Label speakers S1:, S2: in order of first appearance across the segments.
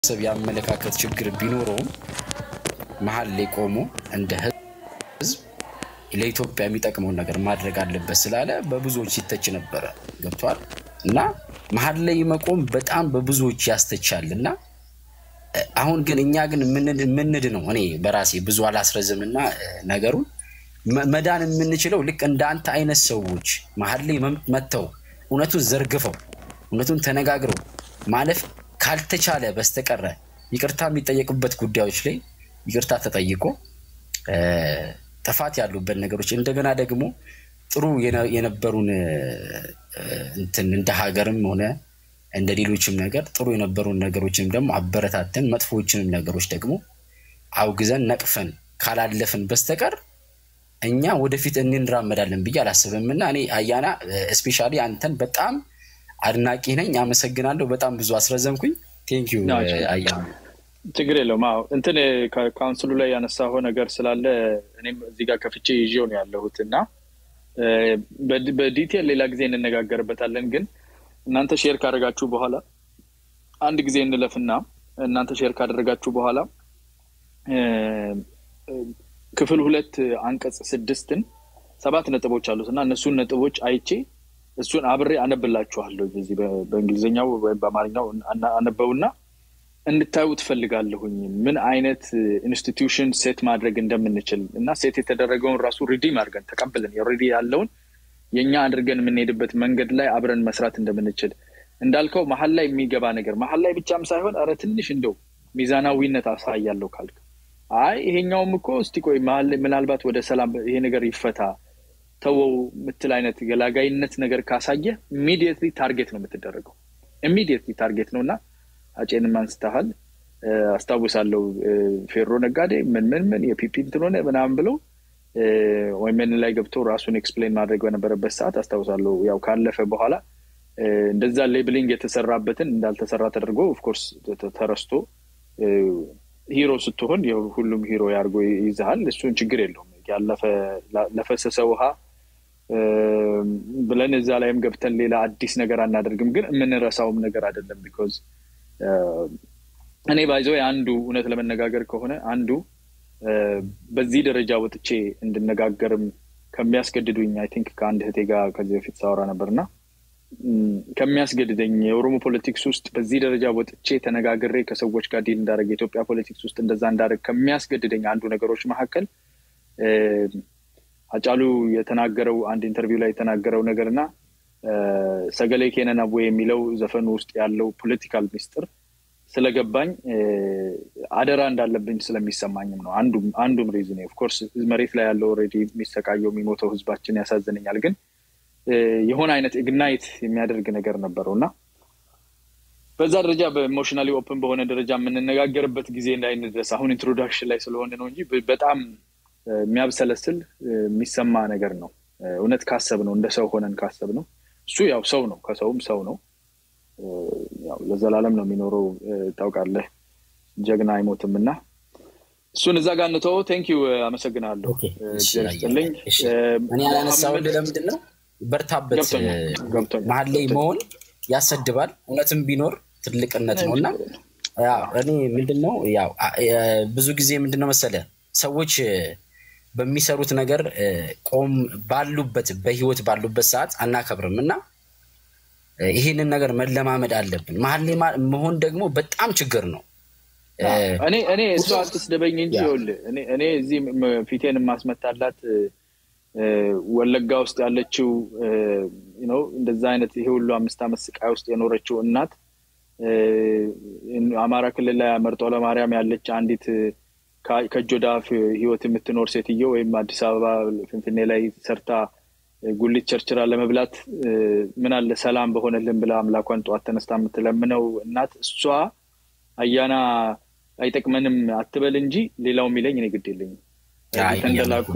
S1: የአስተሳሰብ የአመለካከት ችግር ቢኖረውም መሀል ላይ ቆሞ እንደ ህዝብ ለኢትዮጵያ የሚጠቅመውን ነገር ማድረግ አለበት ስላለ በብዙዎች ሲተች ነበረ። ገብቷል እና መሀል ላይ መቆም በጣም በብዙዎች ያስተቻል እና አሁን ግን እኛ ግን ምንድ ነው እኔ በራሴ ብዙ አላስረዝምና ነገሩን መዳን የምንችለው ልክ እንደ አንተ አይነት ሰዎች መሀል ላይ መጥተው እውነቱን ዘርግፈው እውነቱን ተነጋግረው ማለፍ ካልተቻለ በስተቀረ ይቅርታ የሚጠየቁበት ጉዳዮች ላይ ይቅርታ ተጠይቆ ጥፋት ያሉበት ነገሮች እንደገና ደግሞ ጥሩ የነበሩን እንትን እንደ ሀገርም ሆነ እንደ ሌሎችም ነገር ጥሩ የነበሩን ነገሮችንም ደግሞ አበረታተን መጥፎዎችንም ነገሮች ደግሞ አውግዘን ነቅፈን ካላለፍን በስተቀር እኛ ወደፊት እንራመዳለን ብዬ አላስብም። እና እኔ አያና እስፔሻሊ አንተን በጣም አድናቂ ነኝ። አመሰግናለሁ። በጣም ብዙ አስረዘምኩኝ። ቴንኪዩ አያና።
S2: ችግር የለውም። አዎ እንትን ካውንስሉ ላይ ያነሳው ነገር ስላለ እኔም እዚህ ጋር ከፍቼ ይዤው ነው ያለሁት እና በዲቴል ሌላ ጊዜ እንነጋገርበታለን። ግን እናንተ ሼር ካደረጋችሁ በኋላ አንድ ጊዜ እንለፍና እናንተ ሼር ካደረጋችሁ በኋላ ክፍል ሁለት አንቀጽ ስድስትን ሰባት ነጥቦች አሉት እና እነሱን ነጥቦች አይቼ እሱን አብሬ አነብላችኋለሁ። በዚህ በእንግሊዝኛው ወይም በአማርኛው አነበውና እንድታዩ ትፈልጋለሁኝ ምን አይነት ኢንስቲትዩሽን ሴት ማድረግ እንደምንችል እና ሴት የተደረገውን ራሱ ሪዲም አድርገን ተቀብለን ኦልሬዲ ያለውን የእኛ አድርገን የምንሄድበት መንገድ ላይ አብረን መስራት እንደምንችል እንዳልከው መሀል ላይ የሚገባ ነገር መሀል ላይ ብቻም ሳይሆን ኧረ ትንሽ እንደው ሚዛናዊነት አሳያለሁ ካልክ አይ ይሄኛውም እኮ እስቲ ቆይ ምናልባት ወደ ሰላም ይሄ ነገር ይፈታ ተወው ምትል አይነት ገላጋይነት ነገር ካሳየ ኢሚዲየትሊ ታርጌት ነው የምትደረገው። ኢሚዲየትሊ ታርጌት ነው እና አጬንም አንስተሃል አስታውሳለሁ። ፌሮ ነጋዴ ምን ምን ምን የፒፒ እንትን ሆነ ምናምን ብለው ወይም ምን ላይ ገብቶ ራሱን ኤክስፕሌን ማድረግ በነበረበት ሰዓት አስታውሳለሁ። ያው ካለፈ በኋላ እንደዛ ሌብሊንግ የተሰራበትን እንዳልተሰራ ተደርጎ ኦፍኮርስ ተረስቶ ሂሮ ስትሆን ሁሉም ሂሮ ያድርጎ ይይዝሃል። እሱን ችግር የለውም። ያለፈ ለፈሰሰ ውሃ ብለን እዛ ላይም ገብተን ሌላ አዲስ ነገር አናደርግም። ግን የምንረሳውም ነገር አይደለም። ቢኮዝ እኔ ባይዘው አንዱ እውነት ለመነጋገር ከሆነ አንዱ በዚህ ደረጃ ወጥቼ እንድነጋገርም ከሚያስገድዱኝ አይ ቲንክ ከአንድ እህቴ ጋር ከዚህ በፊት ሳወራ ነበርና ከሚያስገድደኝ የኦሮሞ ፖለቲክስ ውስጥ በዚህ ደረጃ ወጥቼ ተነጋግሬ ከሰዎች ጋር ዲል እንዳደረግ የኢትዮጵያ ፖለቲክስ ውስጥ እንደዛ እንዳደረግ ከሚያስገድደኝ አንዱ ነገሮች መካከል አጫሉ የተናገረው አንድ ኢንተርቪው ላይ የተናገረው ነገር እና ሰገሌ ኬነን አቦ የሚለው ዘፈኑ ውስጥ ያለው ፖለቲካል ሚስጥር ስለገባኝ አደራ እንዳለብኝ ስለሚሰማኝም ነው። አንዱም ሪዝን ኦፍኮርስ መሬት ላይ ያለው ኦልሬዲ የሚሰቃየው የሚሞተው ህዝባችን ያሳዝነኛል። ግን የሆነ አይነት ኢግናይት የሚያደርግ ነገር ነበረው እና በዛ ደረጃ በኢሞሽናሊ ኦፕን በሆነ ደረጃ የምንነጋገርበት ጊዜ እንዳይንድረስ አሁን ኢንትሮዳክሽን ላይ ስለሆነ ነው እንጂ በጣም የሚያብሰለስል የሚሰማ ነገር ነው። እውነት ካሰብ ነው እንደ ሰው ሆነን ካሰብ ነው እሱ ያው ሰው ነው፣ ከሰውም ሰው ነው። ለዘላለም ነው የሚኖረው። ታውቃለህ፣ ጀግና አይሞትም እና እሱን እዛ ጋር እንተው። ቴንኪዩ፣ አመሰግናለሁ። ስጥልኝ።
S1: እኔ ያነሳሁልህ ለምንድን ነው በርታበት። መሀል ላይ መሆን ያሰድባል። እውነትም ቢኖር ትልቅነት ነው እና እኔ ምንድን ነው ያው ብዙ ጊዜ ምንድን ነው መሰለህ ሰዎች በሚሰሩት ነገር ቆም ባሉበት በህይወት ባሉበት ሰዓት አናከብርም እና ይህንን ነገር መለማመድ አለብን። መሀል ላይ መሆን ደግሞ በጣም ችግር ነው።
S2: እኔ እኔ እሱ አትስደበኝ እንጂ ይኸውልህ እኔ እዚህ ፊቴን የማስመታላት ወለጋ ውስጥ ያለችው ነው እንደዛ አይነት ይሄ ሁሉ አምስት ዓመት ስቃይ ውስጥ የኖረችው እናት አማራ ክልል ላይ መርጦ ለማርያም ያለች አንዲት ከእጅ ወደ አፍ ህይወት የምትኖር ሴትዮ ወይም አዲስ አበባ ፍንፍኔ ላይ ሰርታ ጉሊት ቸርችራ ለመብላት ምን አለ ሰላም በሆነልን ብላ አምላኳን ጠዋት ተነስታ የምትለምነው እናት እሷ አያና አይጠቅመንም አትበል እንጂ ሌላው የሚለኝ እኔ ግድ የለኝም። ተንደላቆ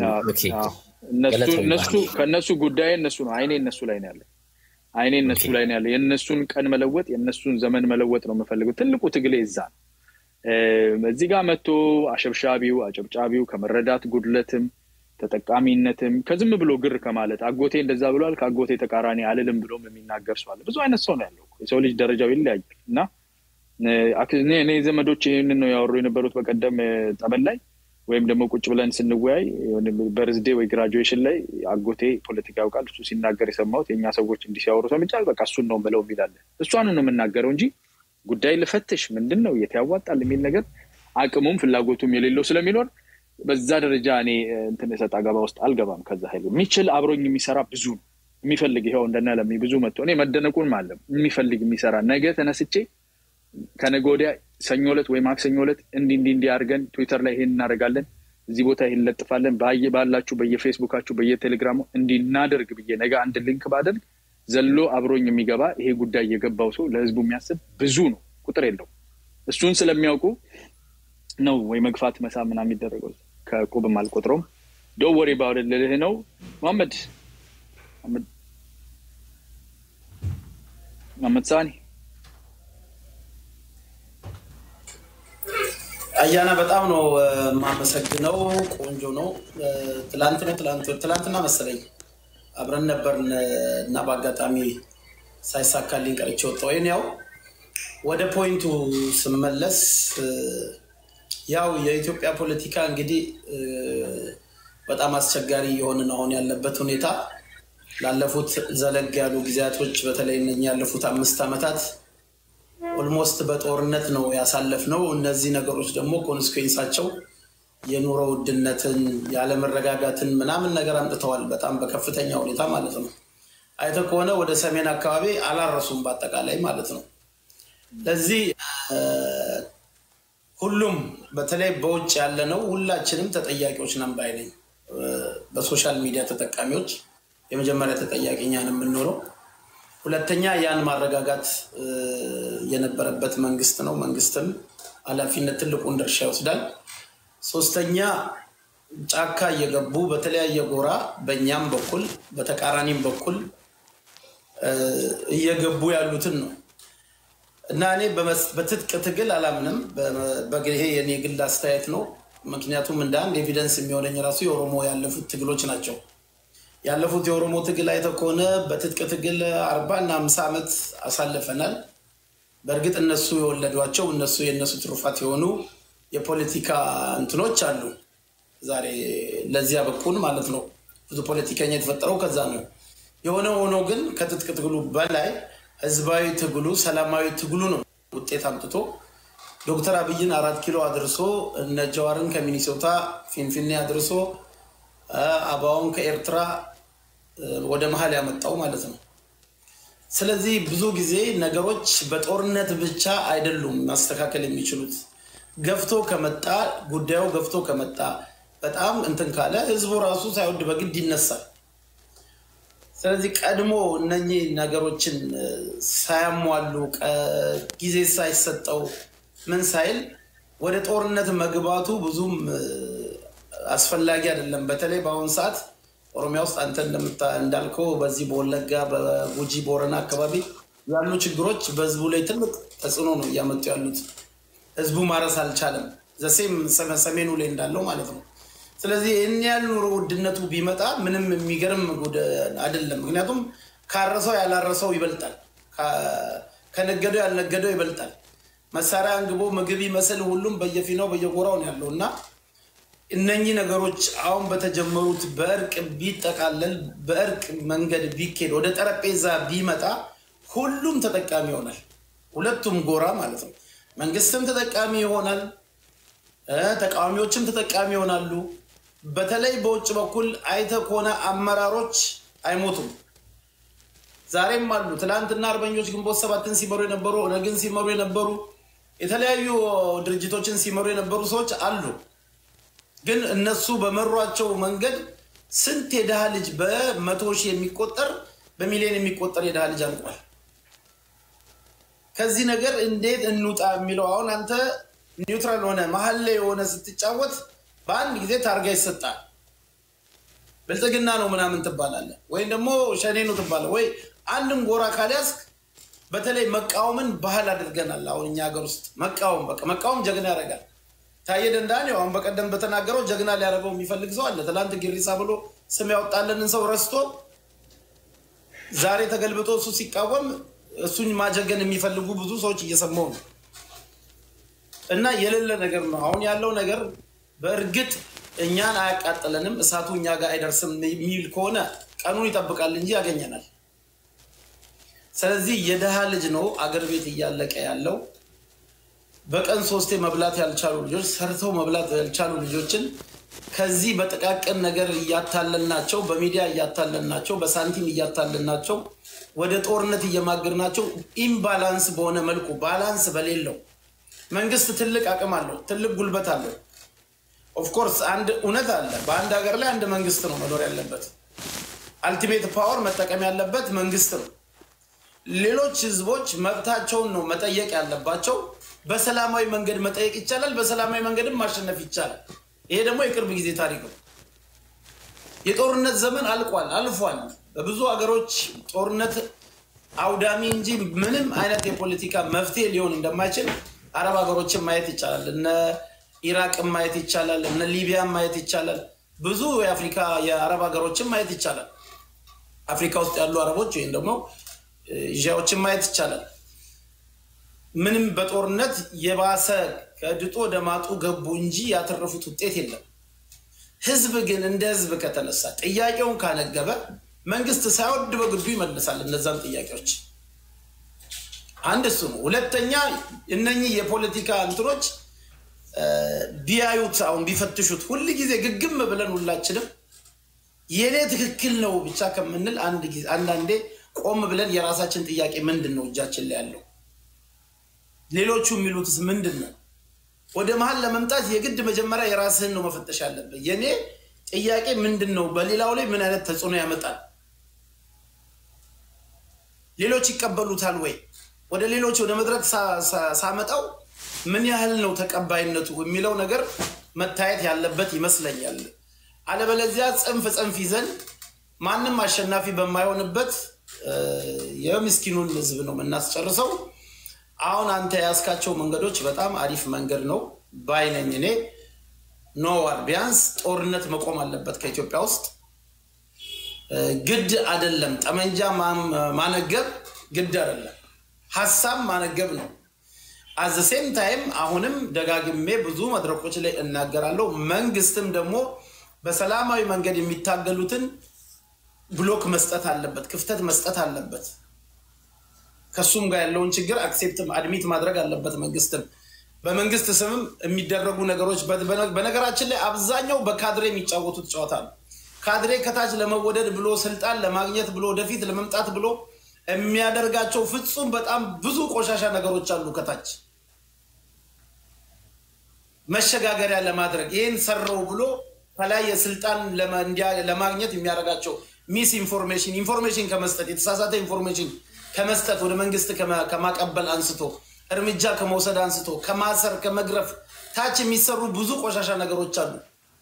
S2: እነሱ ከእነሱ ጉዳይ እነሱ ነው። አይኔ እነሱ ላይ ነው ያለ አይኔ እነሱ ላይ ነው ያለ። የእነሱን ቀን መለወጥ የእነሱን ዘመን መለወጥ ነው የምፈልገው። ትልቁ ትግሌ እዛ ነው። እዚህ ጋር መጥቶ አሸብሻቢው አጨብጫቢው ከመረዳት ጉድለትም ተጠቃሚነትም ከዝም ብሎ ግር ከማለት አጎቴ እንደዛ ብሏል ከአጎቴ ተቃራኒ አልልም ብሎም የሚናገር ሰው አለ። ብዙ አይነት ሰው ነው ያለው። የሰው ልጅ ደረጃው ይለያያል እና እኔ ዘመዶች ይህንን ነው ያወሩ የነበሩት በቀደም ጠበል ላይ ወይም ደግሞ ቁጭ ብለን ስንወያይ በርዝዴ ወይ ግራጁዌሽን ላይ አጎቴ ፖለቲካ ያውቃል እሱ ሲናገር የሰማሁት የእኛ ሰዎች እንዲህ ሲያወሩ ሰምቻል። በቃ እሱን ነው ብለው የሚላለ እሷን ነው የምናገረው እንጂ ጉዳይ ልፈትሽ ምንድን ነው የት ያዋጣል የሚል ነገር አቅሙም ፍላጎቱም የሌለው ስለሚኖር በዛ ደረጃ እኔ እንትን ሰጥ አገባ ውስጥ አልገባም። ከዛ ሀይሉ የሚችል አብሮኝ የሚሰራ ብዙ ነው የሚፈልግ ይኸው እንደነ ለሚ ብዙ መጥቶ እኔ መደነቁን ማለም የሚፈልግ የሚሰራ ነገ ተነስቼ ከነገ ወዲያ ሰኞ ዕለት ወይ ማክሰኞ ዕለት እንዲህ እንዲህ እንዲህ አድርገን ትዊተር ላይ ይሄን እናደርጋለን፣ እዚህ ቦታ ይሄን እንለጥፋለን፣ ባላችሁ በየፌስቡካችሁ በየቴሌግራሙ እንዲህ እናደርግ ብዬ ነገ አንድ ሊንክ ባደርግ ዘሎ አብሮኝ የሚገባ ይሄ ጉዳይ የገባው ሰው ለህዝቡ የሚያስብ ብዙ ነው፣ ቁጥር የለው። እሱን ስለሚያውቁ ነው ወይ መግፋት መሳ ምናምን የሚደረገው ከቁብም አልቆጥረውም። ዶንት ወሪ ባውድ ልልህ ነው መሐመድ መሐመድ ሳኒ
S3: አያና በጣም ነው የማመሰግነው። ቆንጆ ነው። ትላንት ነው ትላንትና መሰለኝ አብረን ነበርን እና በአጋጣሚ ሳይሳካልኝ ቀርቼ ወጣሁ። ወይም ያው ወደ ፖይንቱ ስመለስ ያው የኢትዮጵያ ፖለቲካ እንግዲህ በጣም አስቸጋሪ የሆንን አሁን ያለበት ሁኔታ ላለፉት ዘለግ ያሉ ጊዜያቶች በተለይ እነኚህ ያለፉት አምስት ዓመታት ኦልሞስት በጦርነት ነው ያሳለፍነው። እነዚህ ነገሮች ደግሞ ኮንስኩዌንሳቸው የኑሮ ውድነትን፣ ያለመረጋጋትን ምናምን ነገር አምጥተዋል። በጣም በከፍተኛ ሁኔታ ማለት ነው። አይተህ ከሆነ ወደ ሰሜን አካባቢ አላረሱም በአጠቃላይ ማለት ነው። ለዚህ ሁሉም በተለይ በውጭ ያለነው ሁላችንም ተጠያቂዎች ነን ባይ ነኝ። በሶሻል ሚዲያ ተጠቃሚዎች የመጀመሪያ ተጠያቂ እኛን የምንኖረው ሁለተኛ ያን ማረጋጋት የነበረበት መንግስት ነው። መንግስትም ኃላፊነት ትልቁን ድርሻ ይወስዳል። ሶስተኛ ጫካ እየገቡ በተለያየ ጎራ በእኛም በኩል በተቃራኒም በኩል እየገቡ ያሉትን ነው እና እኔ በትጥቅ ትግል አላምንም። ይሄ የኔ ግል አስተያየት ነው። ምክንያቱም እንደ አንድ ኤቪደንስ የሚሆነኝ ራሱ የኦሮሞ ያለፉት ትግሎች ናቸው። ያለፉት የኦሮሞ ትግል አይተህ ከሆነ በትጥቅ ትግል አርባ እና አምሳ ዓመት አሳልፈናል። በእርግጥ እነሱ የወለዷቸው እነሱ የእነሱ ትሩፋት የሆኑ የፖለቲካ እንትኖች አሉ። ዛሬ ለዚያ በኩል ማለት ነው ብዙ ፖለቲከኛ የተፈጠረው ከዛ ነው። የሆነ ሆኖ ግን ከትጥቅ ትግሉ በላይ ህዝባዊ ትግሉ፣ ሰላማዊ ትግሉ ነው ውጤት አምጥቶ ዶክተር አብይን አራት ኪሎ አድርሶ እነ ጀዋርን ከሚኒሶታ ፊንፊኔ አድርሶ አባውን ከኤርትራ ወደ መሀል ያመጣው ማለት ነው። ስለዚህ ብዙ ጊዜ ነገሮች በጦርነት ብቻ አይደሉም ማስተካከል የሚችሉት። ገፍቶ ከመጣ ጉዳዩ ገፍቶ ከመጣ በጣም እንትን ካለ ህዝቡ ራሱ ሳይወድ በግድ ይነሳል። ስለዚህ ቀድሞ እነኚህ ነገሮችን ሳያሟሉ ጊዜ ሳይሰጠው ምን ሳይል ወደ ጦርነት መግባቱ ብዙም አስፈላጊ አይደለም። በተለይ በአሁኑ ሰዓት ኦሮሚያ ውስጥ አንተ እንዳልከው በዚህ በወለጋ በጉጂ ቦረና አካባቢ ያሉ ችግሮች በህዝቡ ላይ ትልቅ ተጽዕኖ ነው እያመጡ ያሉት። ህዝቡ ማረስ አልቻለም። ዘሴም ሰሜኑ ላይ እንዳለው ማለት ነው። ስለዚህ ይህን ያህል ኑሮ ውድነቱ ቢመጣ ምንም የሚገርም አይደለም። ምክንያቱም ካረሰው ያላረሰው ይበልጣል፣ ከነገደው ያልነገደው ይበልጣል። መሳሪያ አንግቦ ምግብ ይመስል ሁሉም በየፊናው በየጎራው ነው ያለው እና እነኚህ ነገሮች አሁን በተጀመሩት በእርቅ ቢጠቃለል በእርቅ መንገድ ቢኬድ ወደ ጠረጴዛ ቢመጣ ሁሉም ተጠቃሚ ይሆናል። ሁለቱም ጎራ ማለት ነው። መንግስትም ተጠቃሚ ይሆናል፣ ተቃዋሚዎችም ተጠቃሚ ይሆናሉ። በተለይ በውጭ በኩል አይተ ከሆነ አመራሮች አይሞቱም። ዛሬም አሉ። ትናንትና አርበኞች ግንቦት ሰባትን ሲመሩ የነበሩ ኦነግን ሲመሩ የነበሩ የተለያዩ ድርጅቶችን ሲመሩ የነበሩ ሰዎች አሉ። ግን እነሱ በመሯቸው መንገድ ስንት የድሃ ልጅ በመቶ ሺህ የሚቆጠር በሚሊዮን የሚቆጠር የድሃ ልጅ አልቋል። ከዚህ ነገር እንዴት እንውጣ የሚለው አሁን አንተ ኒውትራል ሆነ መሀል ላይ የሆነ ስትጫወት በአንድ ጊዜ ታርጋ ይሰጣል። ብልጽግና ነው ምናምን ትባላለህ፣ ወይም ደግሞ ሸኔ ነው ትባላለህ። ወይ አንድን ጎራ ካልያዝክ በተለይ መቃወምን ባህል አድርገናል። አሁን እኛ ሀገር ውስጥ መቃወም በቃ መቃወም ጀግና ያደርጋል። ታየ ደንዳን አሁን በቀደም በተናገረው ጀግና ሊያደርገው የሚፈልግ ሰው አለ። ትናንት ጊሪሳ ብሎ ስም ያወጣለንን ሰው ረስቶ ዛሬ ተገልብጦ እሱ ሲቃወም እሱን ማጀገን የሚፈልጉ ብዙ ሰዎች እየሰማው ነው። እና የሌለ ነገር ነው። አሁን ያለው ነገር በእርግጥ እኛን አያቃጥለንም፣ እሳቱ እኛ ጋር አይደርስም የሚል ከሆነ ቀኑን ይጠብቃል እንጂ ያገኘናል። ስለዚህ የድሃ ልጅ ነው አገር ቤት እያለቀ ያለው። በቀን ሶስቴ መብላት ያልቻሉ ልጆች ሰርተው መብላት ያልቻሉ ልጆችን ከዚህ በጥቃቅን ነገር እያታለልናቸው፣ በሚዲያ እያታለልናቸው፣ በሳንቲም እያታለልናቸው ወደ ጦርነት እየማገድናቸው ኢምባላንስ በሆነ መልኩ ባላንስ በሌለው መንግስት ትልቅ አቅም አለው፣ ትልቅ ጉልበት አለው። ኦፍኮርስ አንድ እውነት አለ። በአንድ ሀገር ላይ አንድ መንግስት ነው መኖር ያለበት። አልቲሜት ፓወር መጠቀም ያለበት መንግስት ነው። ሌሎች ህዝቦች መብታቸውን ነው መጠየቅ ያለባቸው። በሰላማዊ መንገድ መጠየቅ ይቻላል። በሰላማዊ መንገድም ማሸነፍ ይቻላል። ይሄ ደግሞ የቅርብ ጊዜ ታሪክ ነው። የጦርነት ዘመን አልቋል፣ አልፏል። በብዙ ሀገሮች ጦርነት አውዳሚ እንጂ ምንም አይነት የፖለቲካ መፍትሄ ሊሆን እንደማይችል አረብ ሀገሮችን ማየት ይቻላል። እነ ኢራቅን ማየት ይቻላል። እነ ሊቢያን ማየት ይቻላል። ብዙ የአፍሪካ የአረብ ሀገሮችን ማየት ይቻላል። አፍሪካ ውስጥ ያሉ አረቦች ወይም ደግሞ ዣዎችን ማየት ይቻላል። ምንም በጦርነት የባሰ ከድጦ ወደ ማጡ ገቡ እንጂ ያተረፉት ውጤት የለም። ህዝብ ግን እንደ ህዝብ ከተነሳ ጥያቄውን ካነገበ መንግስት ሳይወድ በግዱ ይመልሳል እነዛን ጥያቄዎች። አንድ እሱ ነው። ሁለተኛ እነኚህ የፖለቲካ እንትኖች ቢያዩት አሁን ቢፈትሹት ሁል ጊዜ ግግም ብለን ሁላችንም የኔ ትክክል ነው ብቻ ከምንል አንዳንዴ ቆም ብለን የራሳችን ጥያቄ ምንድን ነው እጃችን ላይ ያለው ሌሎቹ የሚሉትስ ምንድን ነው? ወደ መሀል ለመምጣት የግድ መጀመሪያ የራስህን ነው መፈተሽ ያለብህ። የኔ ጥያቄ ምንድን ነው? በሌላው ላይ ምን አይነት ተጽዕኖ ያመጣል? ሌሎች ይቀበሉታል ወይ? ወደ ሌሎች ወደ መድረክ ሳመጣው ምን ያህል ነው ተቀባይነቱ የሚለው ነገር መታየት ያለበት ይመስለኛል። አለበለዚያ ጽንፍ ጽንፍ ይዘን ማንም አሸናፊ በማይሆንበት የምስኪኑን ህዝብ ነው የምናስጨርሰው። አሁን አንተ የያዝካቸው መንገዶች በጣም አሪፍ መንገድ ነው ባይነኝ እኔ ኖዋር ቢያንስ ጦርነት መቆም አለበት ከኢትዮጵያ ውስጥ ግድ አደለም። ጠመንጃ ማነገብ ግድ አደለም፣ ሀሳብ ማነገብ ነው። አዘ ሴም ታይም አሁንም ደጋግሜ ብዙ መድረኮች ላይ እናገራለሁ። መንግስትም ደግሞ በሰላማዊ መንገድ የሚታገሉትን ብሎክ መስጠት አለበት፣ ክፍተት መስጠት አለበት። ከሱም ጋር ያለውን ችግር አክሴፕት አድሚት ማድረግ አለበት። መንግስትም በመንግስት ስምም የሚደረጉ ነገሮች በነገራችን ላይ አብዛኛው በካድሬ የሚጫወቱት ጨዋታ ነው። ካድሬ ከታች ለመወደድ ብሎ ስልጣን ለማግኘት ብሎ ወደፊት ለመምጣት ብሎ የሚያደርጋቸው ፍጹም በጣም ብዙ ቆሻሻ ነገሮች አሉ። ከታች መሸጋገሪያ ለማድረግ ይህን ሰራው ብሎ ከላይ የስልጣን ለማግኘት የሚያደርጋቸው ሚስ ኢንፎርሜሽን ኢንፎርሜሽን ከመስጠት የተሳሳተ ኢንፎርሜሽን ከመስጠት ወደ መንግስት ከማቀበል አንስቶ እርምጃ ከመውሰድ አንስቶ ከማሰር ከመግረፍ ታች የሚሰሩ ብዙ ቆሻሻ ነገሮች አሉ።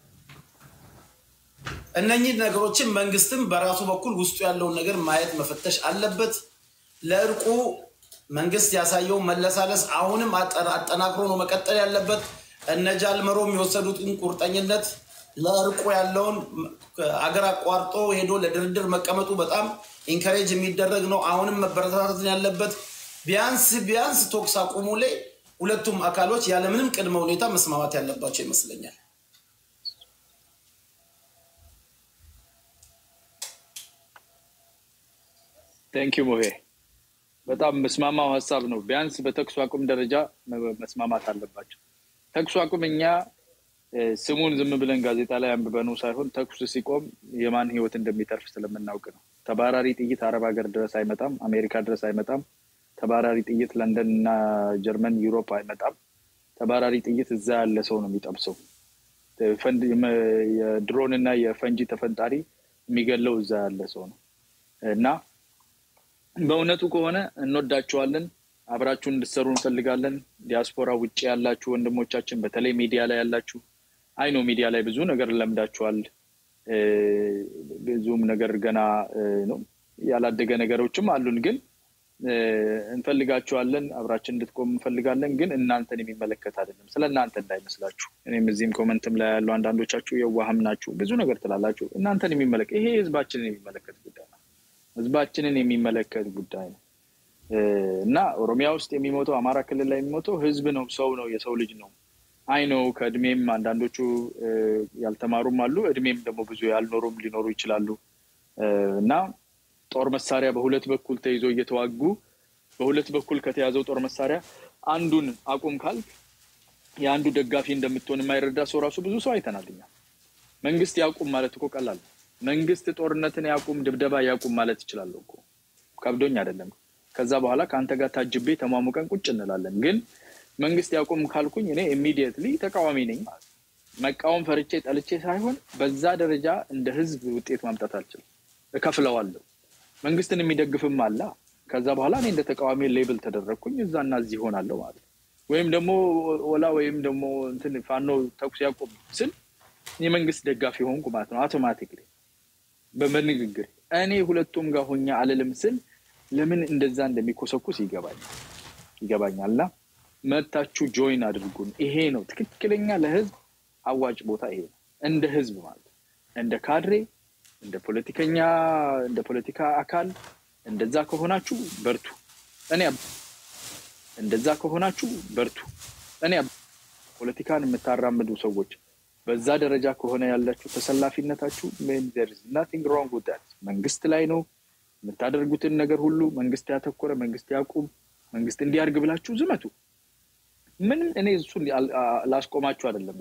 S3: እነኚህ ነገሮችን መንግስትም በራሱ በኩል ውስጡ ያለውን ነገር ማየት መፈተሽ አለበት። ለእርቁ መንግስት ያሳየው መለሳለስ አሁንም አጠናክሮ ነው መቀጠል ያለበት። እነ ጃልመሮም የወሰዱትን ቁርጠኝነት ለእርቁ ያለውን አገር አቋርጦ ሄዶ ለድርድር መቀመጡ በጣም ኢንከሬጅ የሚደረግ ነው። አሁንም መበረታታትን ያለበት ቢያንስ ቢያንስ ቶክስ አቁሙ ላይ ሁለቱም አካሎች ያለምንም ቅድመ ሁኔታ መስማማት ያለባቸው ይመስለኛል።
S2: ቴንኪው ሙሄ፣ በጣም መስማማው ሀሳብ ነው። ቢያንስ በተኩስ አቁም ደረጃ መስማማት አለባቸው። ተኩስ አቁም እኛ ስሙን ዝም ብለን ጋዜጣ ላይ አንብበነው ሳይሆን ተኩስ ሲቆም የማን ህይወት እንደሚተርፍ ስለምናውቅ ነው። ተባራሪ ጥይት አረብ ሀገር ድረስ አይመጣም፣ አሜሪካ ድረስ አይመጣም። ተባራሪ ጥይት ለንደን እና ጀርመን፣ ዩሮፕ አይመጣም። ተባራሪ ጥይት እዛ ያለ ሰው ነው የሚጠብሰው። የድሮን እና የፈንጂ ተፈንጣሪ የሚገለው እዛ ያለ ሰው ነው እና በእውነቱ ከሆነ እንወዳችኋለን። አብራችሁን እንድትሰሩ እንፈልጋለን። ዲያስፖራ ውጭ ያላችሁ ወንድሞቻችን፣ በተለይ ሚዲያ ላይ ያላችሁ አይኖ ሚዲያ ላይ ብዙ ነገር ለምዳችኋል። ብዙም ነገር ገና ነው ያላደገ ነገሮችም አሉን፣ ግን እንፈልጋችኋለን። አብራችን እንድትቆም እንፈልጋለን። ግን እናንተን የሚመለከት አይደለም። ስለ እናንተ እንዳይመስላችሁ። እኔም እዚህም ኮመንትም ላይ ያሉ አንዳንዶቻችሁ የዋህም ናችሁ፣ ብዙ ነገር ትላላችሁ። እናንተን የሚመለከት ይሄ ህዝባችንን የሚመለከት ጉዳይ ነው። ህዝባችንን የሚመለከት ጉዳይ ነው። እና ኦሮሚያ ውስጥ የሚሞተው አማራ ክልል ላይ የሚሞተው ህዝብ ነው፣ ሰው ነው፣ የሰው ልጅ ነው። አይ ነው ከእድሜም አንዳንዶቹ ያልተማሩም አሉ፣ እድሜም ደግሞ ብዙ ያልኖሩም ሊኖሩ ይችላሉ። እና ጦር መሳሪያ በሁለት በኩል ተይዞ እየተዋጉ በሁለት በኩል ከተያዘው ጦር መሳሪያ አንዱን አቁም ካልክ የአንዱ ደጋፊ እንደምትሆን የማይረዳ ሰው ራሱ ብዙ ሰው አይተናል። እኛ መንግስት ያቁም ማለት እኮ ቀላል ነው። መንግስት ጦርነትን ያቁም፣ ድብደባ ያቁም ማለት ይችላለሁ እኮ ከብዶኝ አይደለም። ከዛ በኋላ ከአንተ ጋር ታጅቤ ተሟሙቀን ቁጭ እንላለን። ግን መንግስት ያቁም ካልኩኝ እኔ ኢሚዲየትሊ ተቃዋሚ ነኝ ማለት ነው። መቃወም ፈርቼ ጠልቼ ሳይሆን በዛ ደረጃ እንደ ህዝብ ውጤት ማምጣት አልችልም። እከፍለዋለሁ። መንግስትን የሚደግፍም አላ ከዛ በኋላ እኔ እንደ ተቃዋሚ ሌብል ተደረግኩኝ እዛና እዚህ ይሆናለሁ ማለት ነው። ወይም ደግሞ ወላ ወይም ደግሞ እንትን ፋኖ ተኩስ ያቆም ስል የመንግስት ደጋፊ ሆንኩ ማለት ነው። አውቶማቲክሊ በንግግር እኔ ሁለቱም ጋር ሆኛ አልልም ስል ለምን እንደዛ እንደሚኮሰኩስ ይገባኛል ይገባኛል። እና መታችሁ ጆይን አድርጉን። ይሄ ነው ትክክለኛ ለህዝብ አዋጭ ቦታ ይሄ ነው። እንደ ህዝብ ማለት እንደ ካድሬ፣ እንደ ፖለቲከኛ፣ እንደ ፖለቲካ አካል እንደዛ ከሆናችሁ በርቱ። እኔ እንደዛ ከሆናችሁ በርቱ። እኔ ፖለቲካን የምታራምዱ ሰዎች በዛ ደረጃ ከሆነ ያላችሁ ተሰላፊነታችሁ ናቲንግ ሮንግ ዊዝ ዛት መንግስት ላይ ነው የምታደርጉትን ነገር ሁሉ መንግስት ያተኮረ መንግስት ያቁም መንግስት እንዲያርግ ብላችሁ ዝመቱ። ምንም እኔ እሱ ላስቆማችሁ አይደለም።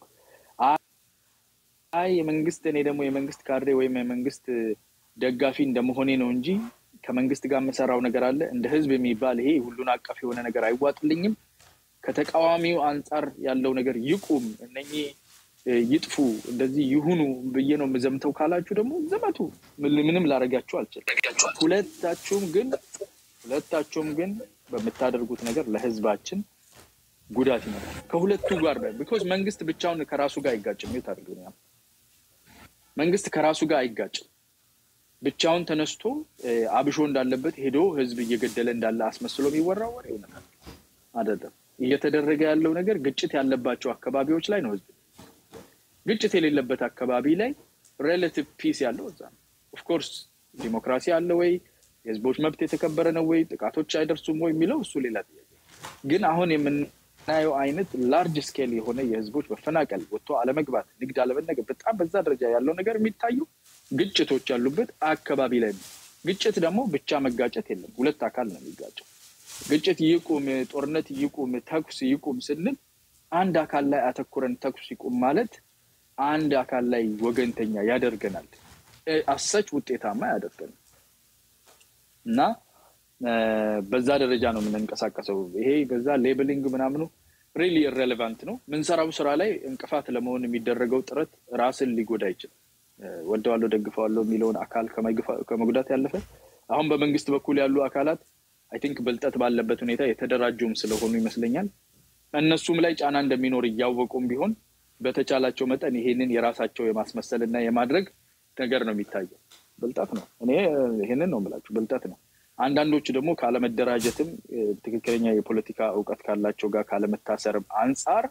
S2: አይ የመንግስት እኔ ደግሞ የመንግስት ካድሬ ወይም የመንግስት ደጋፊ እንደመሆኔ ነው እንጂ ከመንግስት ጋር የምሰራው ነገር አለ። እንደ ህዝብ የሚባል ይሄ ሁሉን አቀፍ የሆነ ነገር አይዋጥልኝም። ከተቃዋሚው አንጻር ያለው ነገር ይቁም፣ እነኚህ ይጥፉ፣ እንደዚህ ይሁኑ ብዬ ነው የምዘምተው ካላችሁ ደግሞ ዘመቱ። ምንም ላደርጋችሁ አልችልም። ሁለታችሁም ግን ሁለታችሁም ግን በምታደርጉት ነገር ለህዝባችን ጉዳት ይመጣል። ከሁለቱ ጋር ቢኮዝ መንግስት ብቻውን ከራሱ ጋር አይጋጭም። የት አድርገኛል? መንግስት ከራሱ ጋር አይጋጭም። ብቻውን ተነስቶ አብሾ እንዳለበት ሄዶ ህዝብ እየገደለ እንዳለ አስመስሎ የሚወራው ወሬ እውነት አይደለም። እየተደረገ ያለው ነገር ግጭት ያለባቸው አካባቢዎች ላይ ነው። ህዝብ ግጭት የሌለበት አካባቢ ላይ ሬላቲቭ ፒስ ያለው እዛ ነው። ኦፍኮርስ ዲሞክራሲ አለ ወይ፣ የህዝቦች መብት የተከበረ ነው ወይ፣ ጥቃቶች አይደርሱም ወይ የሚለው እሱ ሌላ ጥያቄ። ግን አሁን የምናየው አይነት ላርጅ ስኬል የሆነ የህዝቦች መፈናቀል፣ ወጥቶ አለመግባት፣ ንግድ አለመነገር፣ በጣም በዛ ደረጃ ያለው ነገር የሚታዩ ግጭቶች ያሉበት አካባቢ ላይ ነው። ግጭት ደግሞ ብቻ መጋጨት የለም፣ ሁለት አካል ነው የሚጋጨው። ግጭት ይቁም፣ ጦርነት ይቁም፣ ተኩስ ይቁም ስንል አንድ አካል ላይ አተኩረን ተኩስ ይቁም ማለት አንድ አካል ላይ ወገንተኛ ያደርገናል፣ አሰች ውጤታማ ያደርገናል። እና በዛ ደረጃ ነው የምንንቀሳቀሰው። ይሄ በዛ ሌብሊንግ ምናምኑ ሪሊ ኢሬሌቫንት ነው። ምንሰራው ስራ ላይ እንቅፋት ለመሆን የሚደረገው ጥረት ራስን ሊጎዳ አይችልም። ወደዋለሁ ደግፈዋለሁ የሚለውን አካል ከመጉዳት ያለፈ አሁን በመንግስት በኩል ያሉ አካላት አይ ቲንክ ብልጠት ባለበት ሁኔታ የተደራጁም ስለሆኑ ይመስለኛል እነሱም ላይ ጫና እንደሚኖር እያወቁም ቢሆን በተቻላቸው መጠን ይሄንን የራሳቸው የማስመሰል እና የማድረግ ነገር ነው የሚታየው። ብልጠት ነው። እኔ ይሄንን ነው የምላችሁ፣ ብልጠት ነው። አንዳንዶቹ ደግሞ ካለመደራጀትም ትክክለኛ የፖለቲካ እውቀት ካላቸው ጋር ካለመታሰርም አንጻር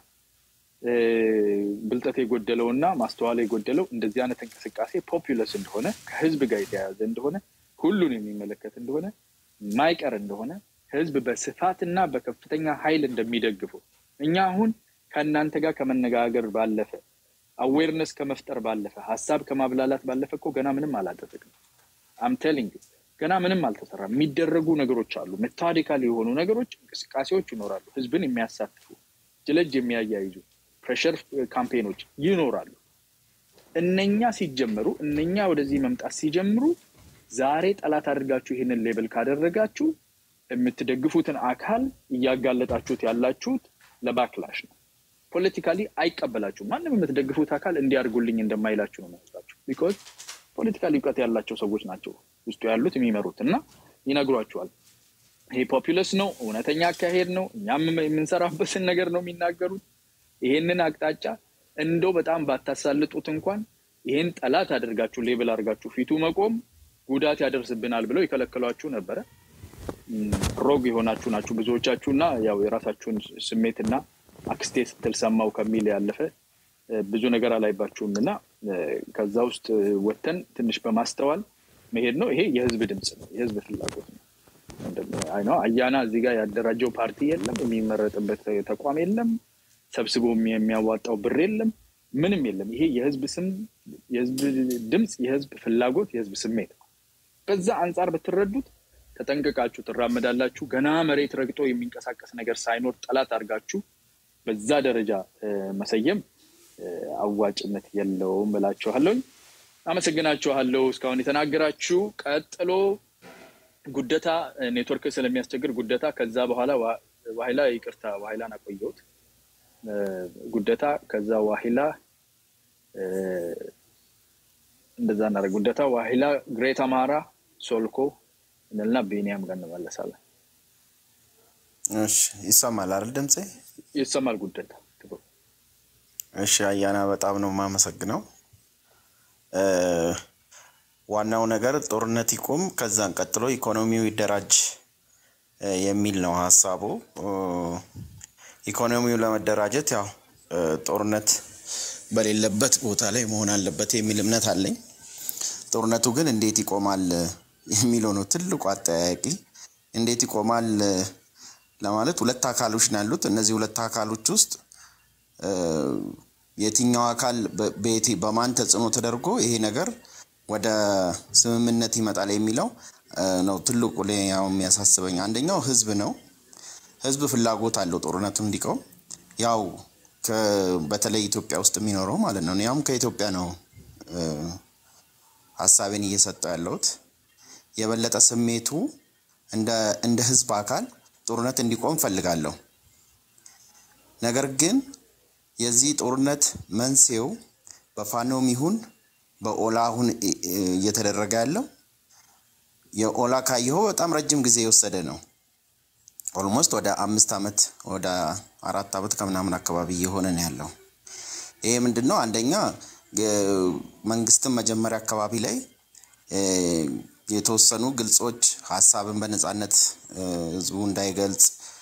S2: ብልጠት የጎደለው እና ማስተዋል የጎደለው እንደዚህ አይነት እንቅስቃሴ ፖፑለስ እንደሆነ ከህዝብ ጋር የተያያዘ እንደሆነ ሁሉን የሚመለከት እንደሆነ ማይቀር እንደሆነ ህዝብ በስፋትና በከፍተኛ ኃይል እንደሚደግፈው እኛ አሁን ከእናንተ ጋር ከመነጋገር ባለፈ አዌርነስ ከመፍጠር ባለፈ ሀሳብ ከማብላላት ባለፈ እኮ ገና ምንም አላደረግንም። አምቴሊንግ ገና ምንም አልተሰራም። የሚደረጉ ነገሮች አሉ። ሜታዲካል የሆኑ ነገሮች፣ እንቅስቃሴዎች ይኖራሉ። ህዝብን የሚያሳትፉ ጅለጅ የሚያያይዙ ፕሬሸር ካምፔኖች ይኖራሉ። እነኛ ሲጀመሩ እነኛ ወደዚህ መምጣት ሲጀምሩ ዛሬ ጠላት አድርጋችሁ ይህንን ሌብል ካደረጋችሁ የምትደግፉትን አካል እያጋለጣችሁት ያላችሁት ለባክላሽ ነው። ፖለቲካሊ አይቀበላችሁም። ማንም የምትደግፉት አካል እንዲያርጉልኝ እንደማይላችሁ ነው መስላችሁ። ቢኮዝ ፖለቲካሊ እውቀት ያላቸው ሰዎች ናቸው ውስጡ ያሉት የሚመሩት እና ይነግሯቸዋል። ይሄ ፖፑለስ ነው፣ እውነተኛ አካሄድ ነው፣ እኛም የምንሰራበትን ነገር ነው የሚናገሩት። ይሄንን አቅጣጫ እንደው በጣም ባታሳልጡት እንኳን ይሄን ጠላት አድርጋችሁ ሌብል አድርጋችሁ ፊቱ መቆም ጉዳት ያደርስብናል ብለው የከለከሏችሁ ነበረ። ሮግ የሆናችሁ ናችሁ ብዙዎቻችሁ እና ያው የራሳችሁን ስሜትና አክስቴ ስትል ሰማው ከሚል ያለፈ ብዙ ነገር አላይባችሁም እና ከዛ ውስጥ ወተን ትንሽ በማስተዋል መሄድ ነው። ይሄ የህዝብ ድምፅ ነው፣ የህዝብ ፍላጎት ነው። ነው አያና እዚህ ጋር ያደራጀው ፓርቲ የለም፣ የሚመረጥበት ተቋም የለም፣ ሰብስቦ የሚያዋጣው ብር የለም፣ ምንም የለም። ይሄ የህዝብ ስም፣ የህዝብ ድምፅ፣ የህዝብ ፍላጎት፣ የህዝብ ስሜት ነው። በዛ አንጻር ብትረዱት ተጠንቅቃችሁ ትራመዳላችሁ። ገና መሬት ረግጦ የሚንቀሳቀስ ነገር ሳይኖር ጠላት አድርጋችሁ በዛ ደረጃ መሰየም አዋጭነት የለውም እላችኋለሁኝ። አመሰግናችኋለሁ እስካሁን የተናገራችሁ። ቀጥሎ ጉደታ ኔትወርክ ስለሚያስቸግር ጉደታ፣ ከዛ በኋላ ዋሂላ፣ ይቅርታ ዋሂላን አቆየሁት። ጉደታ፣ ከዛ ዋሂላ፣ እንደዛ እናደርግ። ጉደታ፣ ዋሂላ፣ ግሬት አማራ፣ ሶልኮ እንልና ቤኒያም ጋር እንመለሳለን።
S4: እሺ፣ ይሰማል አይደል? ድምፄ
S2: ይሰማል። ጉደታ
S4: እሺ፣ አያና በጣም ነው የማመሰግነው። ዋናው ነገር ጦርነት ይቁም፣ ከዛን ቀጥሎ ኢኮኖሚው ይደራጅ የሚል ነው ሀሳቡ። ኢኮኖሚው ለመደራጀት ያው ጦርነት በሌለበት ቦታ ላይ መሆን አለበት የሚል እምነት አለኝ። ጦርነቱ ግን እንዴት ይቆማል የሚለው ነው ትልቁ አጠያያቂ። እንዴት ይቆማል ለማለት ሁለት አካሎች ነው ያሉት። እነዚህ ሁለት አካሎች ውስጥ የትኛው አካል በየት በማን ተጽዕኖ ተደርጎ ይሄ ነገር ወደ ስምምነት ይመጣል የሚለው ነው ትልቁ ያው የሚያሳስበኝ። አንደኛው ህዝብ ነው። ህዝብ ፍላጎት አለው ጦርነቱ እንዲቆም። ያው በተለይ ኢትዮጵያ ውስጥ የሚኖረው ማለት ነው። ያውም ከኢትዮጵያ ነው ሀሳቤን እየሰጠው ያለሁት። የበለጠ ስሜቱ እንደ ህዝብ አካል ጦርነት እንዲቆም ፈልጋለሁ። ነገር ግን የዚህ ጦርነት መንስኤው በፋኖም ይሁን በኦላ አሁን እየተደረገ ያለው የኦላ ካየኸው በጣም ረጅም ጊዜ የወሰደ ነው። ኦልሞስት ወደ አምስት ዓመት ወደ አራት ዓመት ከምናምን አካባቢ እየሆነ ነው ያለው። ይሄ ምንድን ነው? አንደኛ መንግስትም መጀመሪያ አካባቢ ላይ የተወሰኑ ግልጾች ሀሳብን በነፃነት ህዝቡ እንዳይገልጽ፣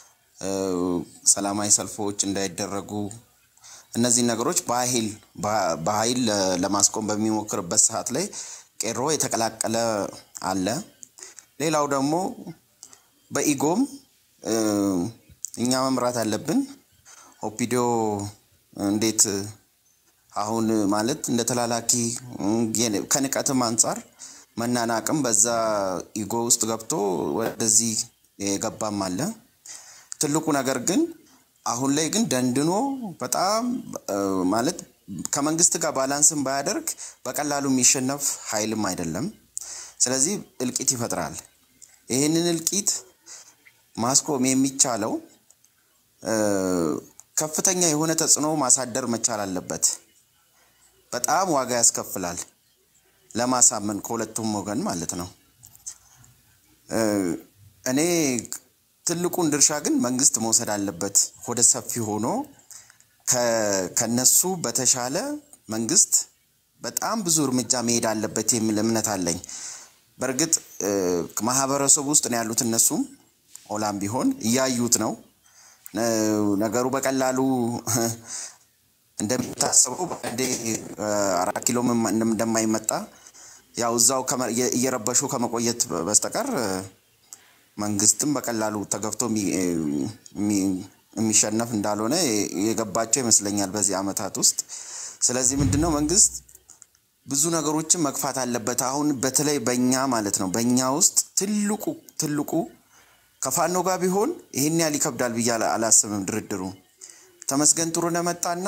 S4: ሰላማዊ ሰልፎች እንዳይደረጉ እነዚህ ነገሮች በኃይል በኃይል ለማስቆም በሚሞክርበት ሰዓት ላይ ቄሮ የተቀላቀለ አለ። ሌላው ደግሞ በኢጎም እኛ መምራት አለብን። ኦፒዲዮ እንዴት አሁን ማለት እንደ ተላላኪ ከንቀትም አንጻር መናናቅም በዛ ኢጎ ውስጥ ገብቶ ወደዚህ የገባም አለ። ትልቁ ነገር ግን አሁን ላይ ግን ደንድኖ በጣም ማለት ከመንግስት ጋር ባላንስን ባያደርግ በቀላሉ የሚሸነፍ ኃይልም አይደለም። ስለዚህ እልቂት ይፈጥራል። ይህንን እልቂት ማስቆም የሚቻለው ከፍተኛ የሆነ ተጽዕኖ ማሳደር መቻል አለበት። በጣም ዋጋ ያስከፍላል ለማሳመን ከሁለቱም ወገን ማለት ነው። እኔ ትልቁን ድርሻ ግን መንግስት መውሰድ አለበት። ወደ ሰፊ ሆኖ ከነሱ በተሻለ መንግስት በጣም ብዙ እርምጃ መሄድ አለበት የሚል እምነት አለኝ። በእርግጥ ማህበረሰቡ ውስጥ ነው ያሉት። እነሱም ኦላም ቢሆን እያዩት ነው ነገሩ በቀላሉ እንደሚታሰበው በአንዴ አራት ኪሎ እንደማይመጣ ያው እዛው እየረበሹ ከመቆየት በስተቀር መንግስትም በቀላሉ ተገፍቶ የሚሸነፍ እንዳልሆነ የገባቸው ይመስለኛል በዚህ ዓመታት ውስጥ። ስለዚህ ምንድን ነው መንግስት ብዙ ነገሮችን መግፋት አለበት። አሁን በተለይ በእኛ ማለት ነው በእኛ ውስጥ ትልቁ ትልቁ ከፋኖ ጋር ቢሆን ይህን ያህል ይከብዳል ብዬ አላስብም። ድርድሩ ተመስገን ጥሩነህ መጣና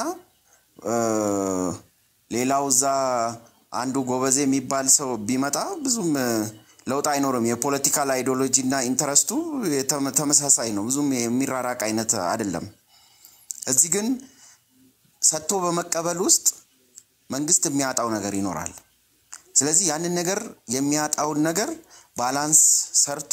S4: ሌላው እዛ አንዱ ጎበዜ የሚባል ሰው ቢመጣ ብዙም ለውጥ አይኖርም። የፖለቲካል አይዲዮሎጂ እና ኢንተረስቱ ተመሳሳይ ነው። ብዙም የሚራራቅ አይነት አይደለም። እዚህ ግን ሰጥቶ በመቀበል ውስጥ መንግስት የሚያጣው ነገር ይኖራል። ስለዚህ ያንን ነገር የሚያጣውን ነገር ባላንስ ሰርቶ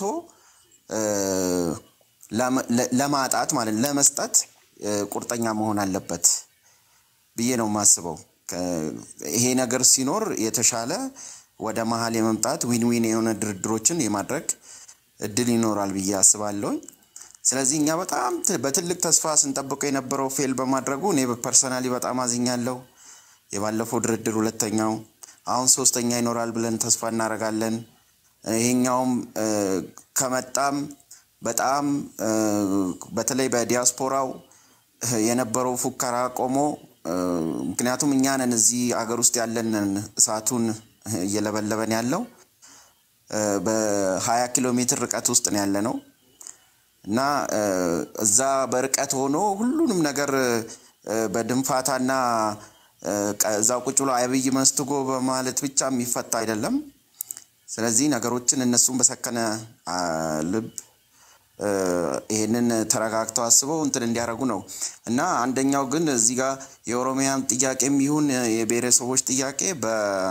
S4: ለማጣት ማለት ለመስጠት ቁርጠኛ መሆን አለበት ብዬ ነው የማስበው። ይሄ ነገር ሲኖር የተሻለ ወደ መሀል የመምጣት ዊን ዊን የሆነ ድርድሮችን የማድረግ እድል ይኖራል ብዬ አስባለሁኝ። ስለዚህ እኛ በጣም በትልቅ ተስፋ ስንጠብቀው የነበረው ፌል በማድረጉ እኔ ፐርሰናሊ በጣም አዝኛለሁ። የባለፈው ድርድር ሁለተኛው፣ አሁን ሶስተኛ ይኖራል ብለን ተስፋ እናደርጋለን። ይሄኛውም እ፣ ከመጣም በጣም እ፣ በተለይ በዲያስፖራው እ፣ የነበረው ፉከራ ቆሞ እ፣ ምክንያቱም እኛ ነን እዚህ አገር ውስጥ ያለንን እሳቱን እየለበለበን ያለው እ፣ በሀያ ኪሎ ሜትር ርቀት ውስጥ ነው ያለ ነው እና እ፣ እዛ በርቀት ሆኖ ሁሉንም ነገር እ፣ በድንፋታና እ፣ ቀ- እዛው ቁጭ ብሎ አብይ መስትጎ በማለት ብቻ የሚፈታ አይደለም። ስለዚህ ነገሮችን እነሱን በሰከነ አ፣ ልብ እ፣ ይሄንን ተረጋግተው አስበው እንትን እንዲያደርጉ ነው እና አንደኛው ግን እዚህ ጋር የኦሮሚያም ጥያቄም ይሁን የብሔረሰቦች ጥያቄ በ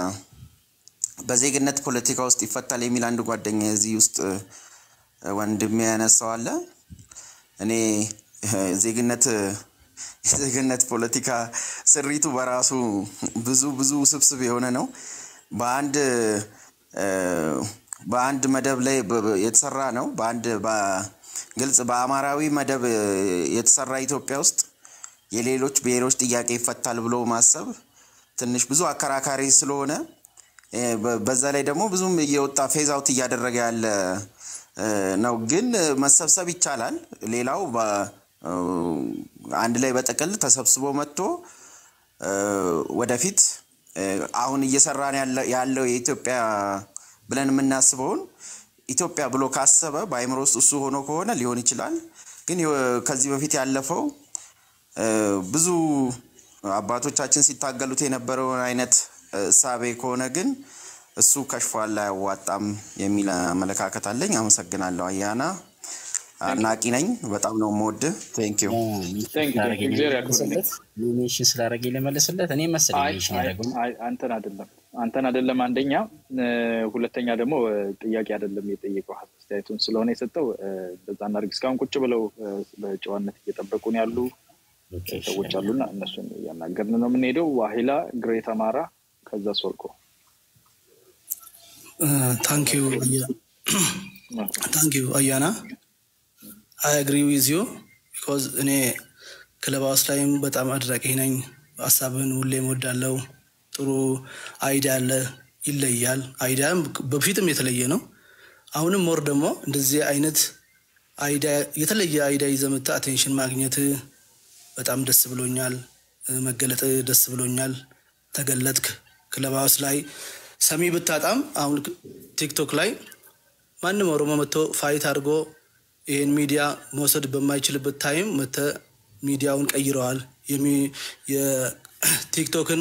S4: በዜግነት ፖለቲካ ውስጥ ይፈታል የሚል አንድ ጓደኛ እዚህ ውስጥ እ፣ ወንድሜ ያነሳው አለ። እኔ እ፣ ዜግነት የዜግነት ፖለቲካ ስሪቱ በራሱ ብዙ ብዙ ውስብስብ የሆነ ነው። በአንድ እ፣ በአንድ መደብ ላይ በ- በ- የተሰራ ነው። በአንድ በ- ግልጽ በአማራዊ መደብ እ፣ የተሰራ ኢትዮጵያ ውስጥ የሌሎች ብሔሮች ጥያቄ ይፈታል ብሎ ማሰብ ትንሽ ብዙ አከራካሪ ስለሆነ እ፣ በ- በዛ ላይ ደግሞ ብዙም እየወጣ ፌዝ አውት እያደረገ ያለ እ፣ ነው። ግን እ፣ መሰብሰብ ይቻላል። ሌላው በ- እ፣ አንድ ላይ በጥቅል ተሰብስቦ መጥቶ እ፣ ወደፊት እ፣ አሁን እየሰራን ያለ- ያለው የኢትዮጵያ ብለን የምናስበውን ኢትዮጵያ ብሎ ካሰበ በአይምሮ ውስጥ እሱ ሆኖ ከሆነ ሊሆን ይችላል። ግን የ- ከዚህ በፊት ያለፈው እ፣ ብዙ አባቶቻችን ሲታገሉት የነበረውን አይነት እሳቤ ከሆነ ግን እሱ ከሽፏል፣ አያዋጣም የሚል አመለካከት አለኝ። አመሰግናለሁ። አያና አድናቂ ነኝ። በጣም ነው የምወድህ። ቴንክ ዩ
S2: Thank you. እግዚአብሔር ያክብርልኝ።
S1: ሜንሽን ስላደረገ ልመልስለት እኔ መሰለኝ
S2: አይ
S1: ሜንሽን
S2: አይ
S1: ያደረገው
S2: አይ አንተን አይደለም አንተን አይደለም። አንደኛ እ፣ ሁለተኛ ደግሞ እ፣ ጥያቄ አይደለም የጠየቀው አስተያየቱን ስለሆነ የሰጠው እ፣ በዛ እናድርግ። እስካሁን ቁጭ ብለው እ፣ በጨዋነት እየጠበቁን ያሉ
S1: ኦኬ፣ እሺ።
S2: ሰዎች አሉና እነሱን እያናገርን ነው የምንሄደው። ዋሂላ ግሬት አማራ፣ ከዛ ሶርቆ
S5: ታንኪዩ ታንኪዩ አያና አይ አግሪ ዊዝ ዩ ቢኮዝ እኔ ክለብ ሃውስ ላይም በጣም አድራቂ ነኝ። ሀሳብን ሁሌም ወዳለው ጥሩ አይዲያ አለ፣ ይለያል። አይዲያም በፊትም የተለየ ነው። አሁንም ሞር ደግሞ እንደዚህ አይነት አይዲያ የተለየ አይዲያ ይዘህ መጥተህ አቴንሽን ማግኘት በጣም ደስ ብሎኛል። መገለጥ ደስ ብሎኛል። ተገለጥክ። ክለብ ሃውስ ላይ ሰሚ ብታጣም አሁን ቲክቶክ ላይ ማንም ኦሮሞ መጥቶ ፋይት አድርጎ ይህን ሚዲያ መውሰድ በማይችልበት ታይም መተ ሚዲያውን ቀይረዋል። የሚ- የቲክቶክን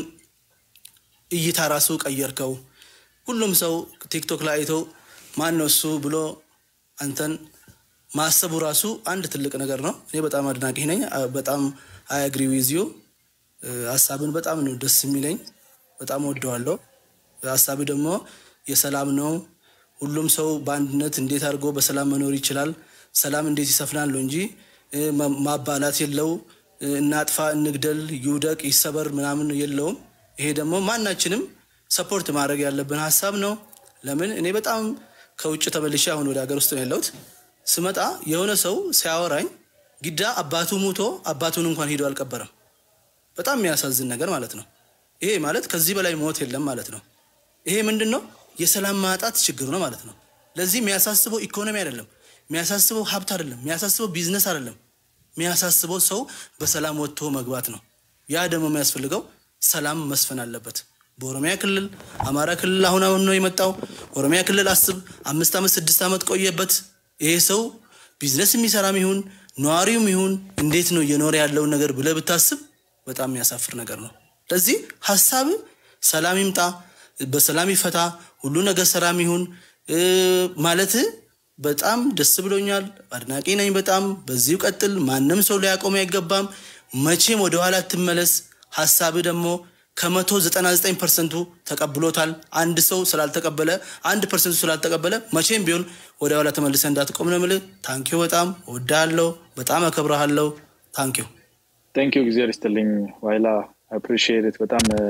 S5: እይታ ራሱ ቀየርከው። ሁሉም ሰው ቲክቶክ ላይ አይቶ ማን ነው እሱ ብሎ አንተን ማሰቡ ራሱ አንድ ትልቅ ነገር ነው። እኔ በጣም አድናቂ ነኝ። አ- በጣም አይ አግሪ ዊዝ ዩ ሀሳብን በጣም ነው ደስ የሚለኝ። በጣም ወደዋለሁ። ሀሳብ ደግሞ የሰላም ነው። ሁሉም ሰው በአንድነት እንዴት አድርጎ በሰላም መኖር ይችላል፣ ሰላም እንዴት ይሰፍናል ነው እንጂ እ፣ ማ- ማባላት የለው እ፣ እናጥፋ፣ እንግደል፣ ይውደቅ፣ ይሰበር ምናምን የለውም። ይሄ ደግሞ ማናችንም ሰፖርት ማድረግ ያለብን ሀሳብ ነው። ለምን እኔ በጣም ከውጭ ተመልሼ አሁን ወደ ሀገር ውስጥ ነው ያለሁት። ስመጣ የሆነ ሰው ሲያወራኝ ግዳ አባቱ ሙቶ አባቱን እንኳን ሂዶ አልቀበረም። በጣም የሚያሳዝን ነገር ማለት ነው። ይሄ ማለት ከዚህ በላይ ሞት የለም ማለት ነው። ይሄ ምንድን ነው? የሰላም ማጣት ችግር ነው ማለት ነው። ለዚህ የሚያሳስበው ኢኮኖሚ አይደለም፣ የሚያሳስበው ሀብት አይደለም፣ የሚያሳስበው ቢዝነስ አይደለም። የሚያሳስበው ሰው በሰላም ወጥቶ መግባት ነው። ያ ደግሞ የሚያስፈልገው ሰላም መስፈን አለበት። በኦሮሚያ ክልል፣ አማራ ክልል አሁን አሁን ነው የመጣው። ኦሮሚያ ክልል አስብ፣ አምስት ዓመት ስድስት ዓመት ቆየበት። ይሄ ሰው ቢዝነስ የሚሰራም ይሁን ነዋሪውም ይሁን እንዴት ነው እየኖረ ያለውን ነገር ብለህ ብታስብ በጣም የሚያሳፍር ነገር ነው። ለዚህ ሀሳብ ሰላም ይምጣ፣ በሰላም ይፈታ፣ ሁሉ ነገር ሰላም ይሁን እ፣ ማለት በጣም ደስ ብሎኛል። አድናቂ ነኝ በጣም በዚሁ ቀጥል። ማንም ሰው ሊያቆም አይገባም። መቼም ወደኋላ ትመለስ። ሀሳብ ደግሞ ከመቶ ዘጠና ዘጠኝ ፐርሰንቱ ተቀብሎታል። አንድ ሰው ስላልተቀበለ አንድ ፐርሰንቱ ስላልተቀበለ መቼም ቢሆን ወደኋላ ተመልሰ እንዳትቆም ነው የምልህ። ታንኪዩ በጣም እወድሃለሁ፣ በጣም አከብረሃለሁ። ታንኪዩ
S2: ቴንክ ዩ እግዚአብሔር ይስጥልኝ ዋይላ አፕሪሺየት በጣም እ፣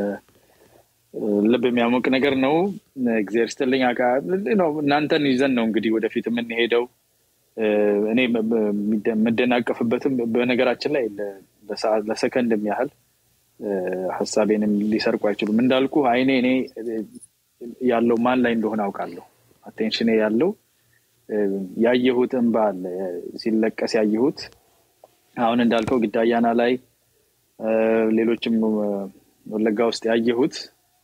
S2: ልብ የሚያሞቅ ነገር ነው። እግዚአብሔር ይስጥልኝ። አቃ ነው እናንተን ይዘን ነው እንግዲህ ወደፊት የምንሄደው። እ፣ እኔ በ- በ- የሚደ- የምደናቀፍበትም በነገራችን ላይ ለ- ለሰዓት ለሰከንድም ያህል እ፣ ሀሳቤንም ሊሰርቁ አይችሉም። እንዳልኩ አይኔ እኔ እ፣ ያለው ማን ላይ እንደሆነ አውቃለሁ። አቴንሽኔ ያለው ያየሁት እንባ አለ ሲለቀስ ያየሁት አሁን እንዳልከው ግዳያና ላይ ሌሎችም ወለጋ ውስጥ ያየሁት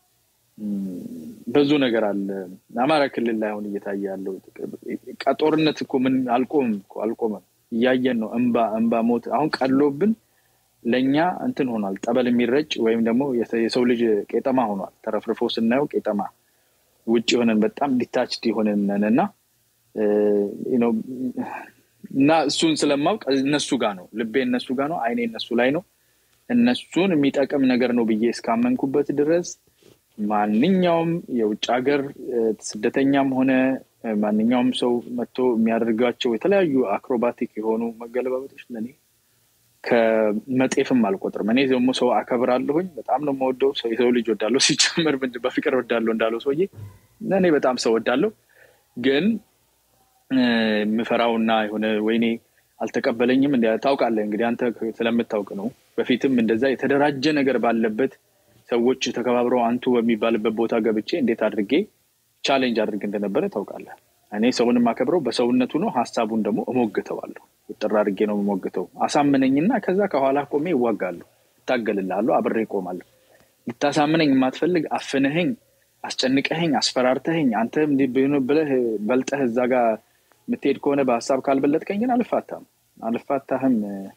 S2: ብዙ ነገር አለ። አማራ ክልል ላይ አሁን እየታየ ያለው ጦርነት እኮ ምን አልቆምም እኮ አልቆመም። እያየን ነው። እንባ እንባ ሞት አሁን ቀሎብን ለእኛ እንትን ሆኗል። ጠበል የሚረጭ ወይም ደግሞ የሰው ልጅ ቄጠማ ሆኗል። ተረፍርፎ ስናየው ቄጠማ ውጭ የሆነን በጣም ዲታችድ የሆነን እና እና እሱን ስለማውቅ እነሱ ጋር ነው ልቤ እነሱ ጋር ነው፣ አይኔ እነሱ ላይ ነው። እነሱን የሚጠቅም ነገር ነው ብዬ እስካመንኩበት ድረስ ማንኛውም የውጭ ሀገር ስደተኛም ሆነ ማንኛውም ሰው መጥቶ የሚያደርጋቸው የተለያዩ አክሮባቲክ የሆኑ መገለባበጦች ለእኔ ከመጤፍም አልቆጥርም። እኔ ደግሞ ሰው አከብራለሁኝ። በጣም ነው የምወደው። ሰው የሰው ልጅ ወዳለሁ። ሲጨምር በፍቅር ወዳለሁ እንዳለው ሰውዬ እኔ በጣም ሰው ወዳለሁ። ግን የምፈራውና የሆነ ወይኔ አልተቀበለኝም እንዲ ታውቃለህ። እንግዲህ አንተ ስለምታውቅ ነው። በፊትም እንደዛ የተደራጀ ነገር ባለበት ሰዎች ተከባብረው አንቱ በሚባልበት ቦታ ገብቼ እንዴት አድርጌ ቻሌንጅ አድርግ እንደነበረ ታውቃለህ። እኔ ሰውን የማከብረው በሰውነቱ ነው። ሀሳቡን ደግሞ እሞግተዋለሁ። ውጥር አድርጌ ነው የምሞግተው። አሳምነኝና ከዛ ከኋላ ቆሜ ይዋጋለሁ፣ እታገልልሃለሁ፣ አብሬ እቆማለሁ። ልታሳምነኝ የማትፈልግ አፍንህኝ፣ አስጨንቀህኝ፣ አስፈራርተህኝ አንተ ብለህ በልጠህ እዛ ጋር የምትሄድ ከሆነ በሀሳብ ካልበለጥከኝ ግን አልፋታም አልፋታህም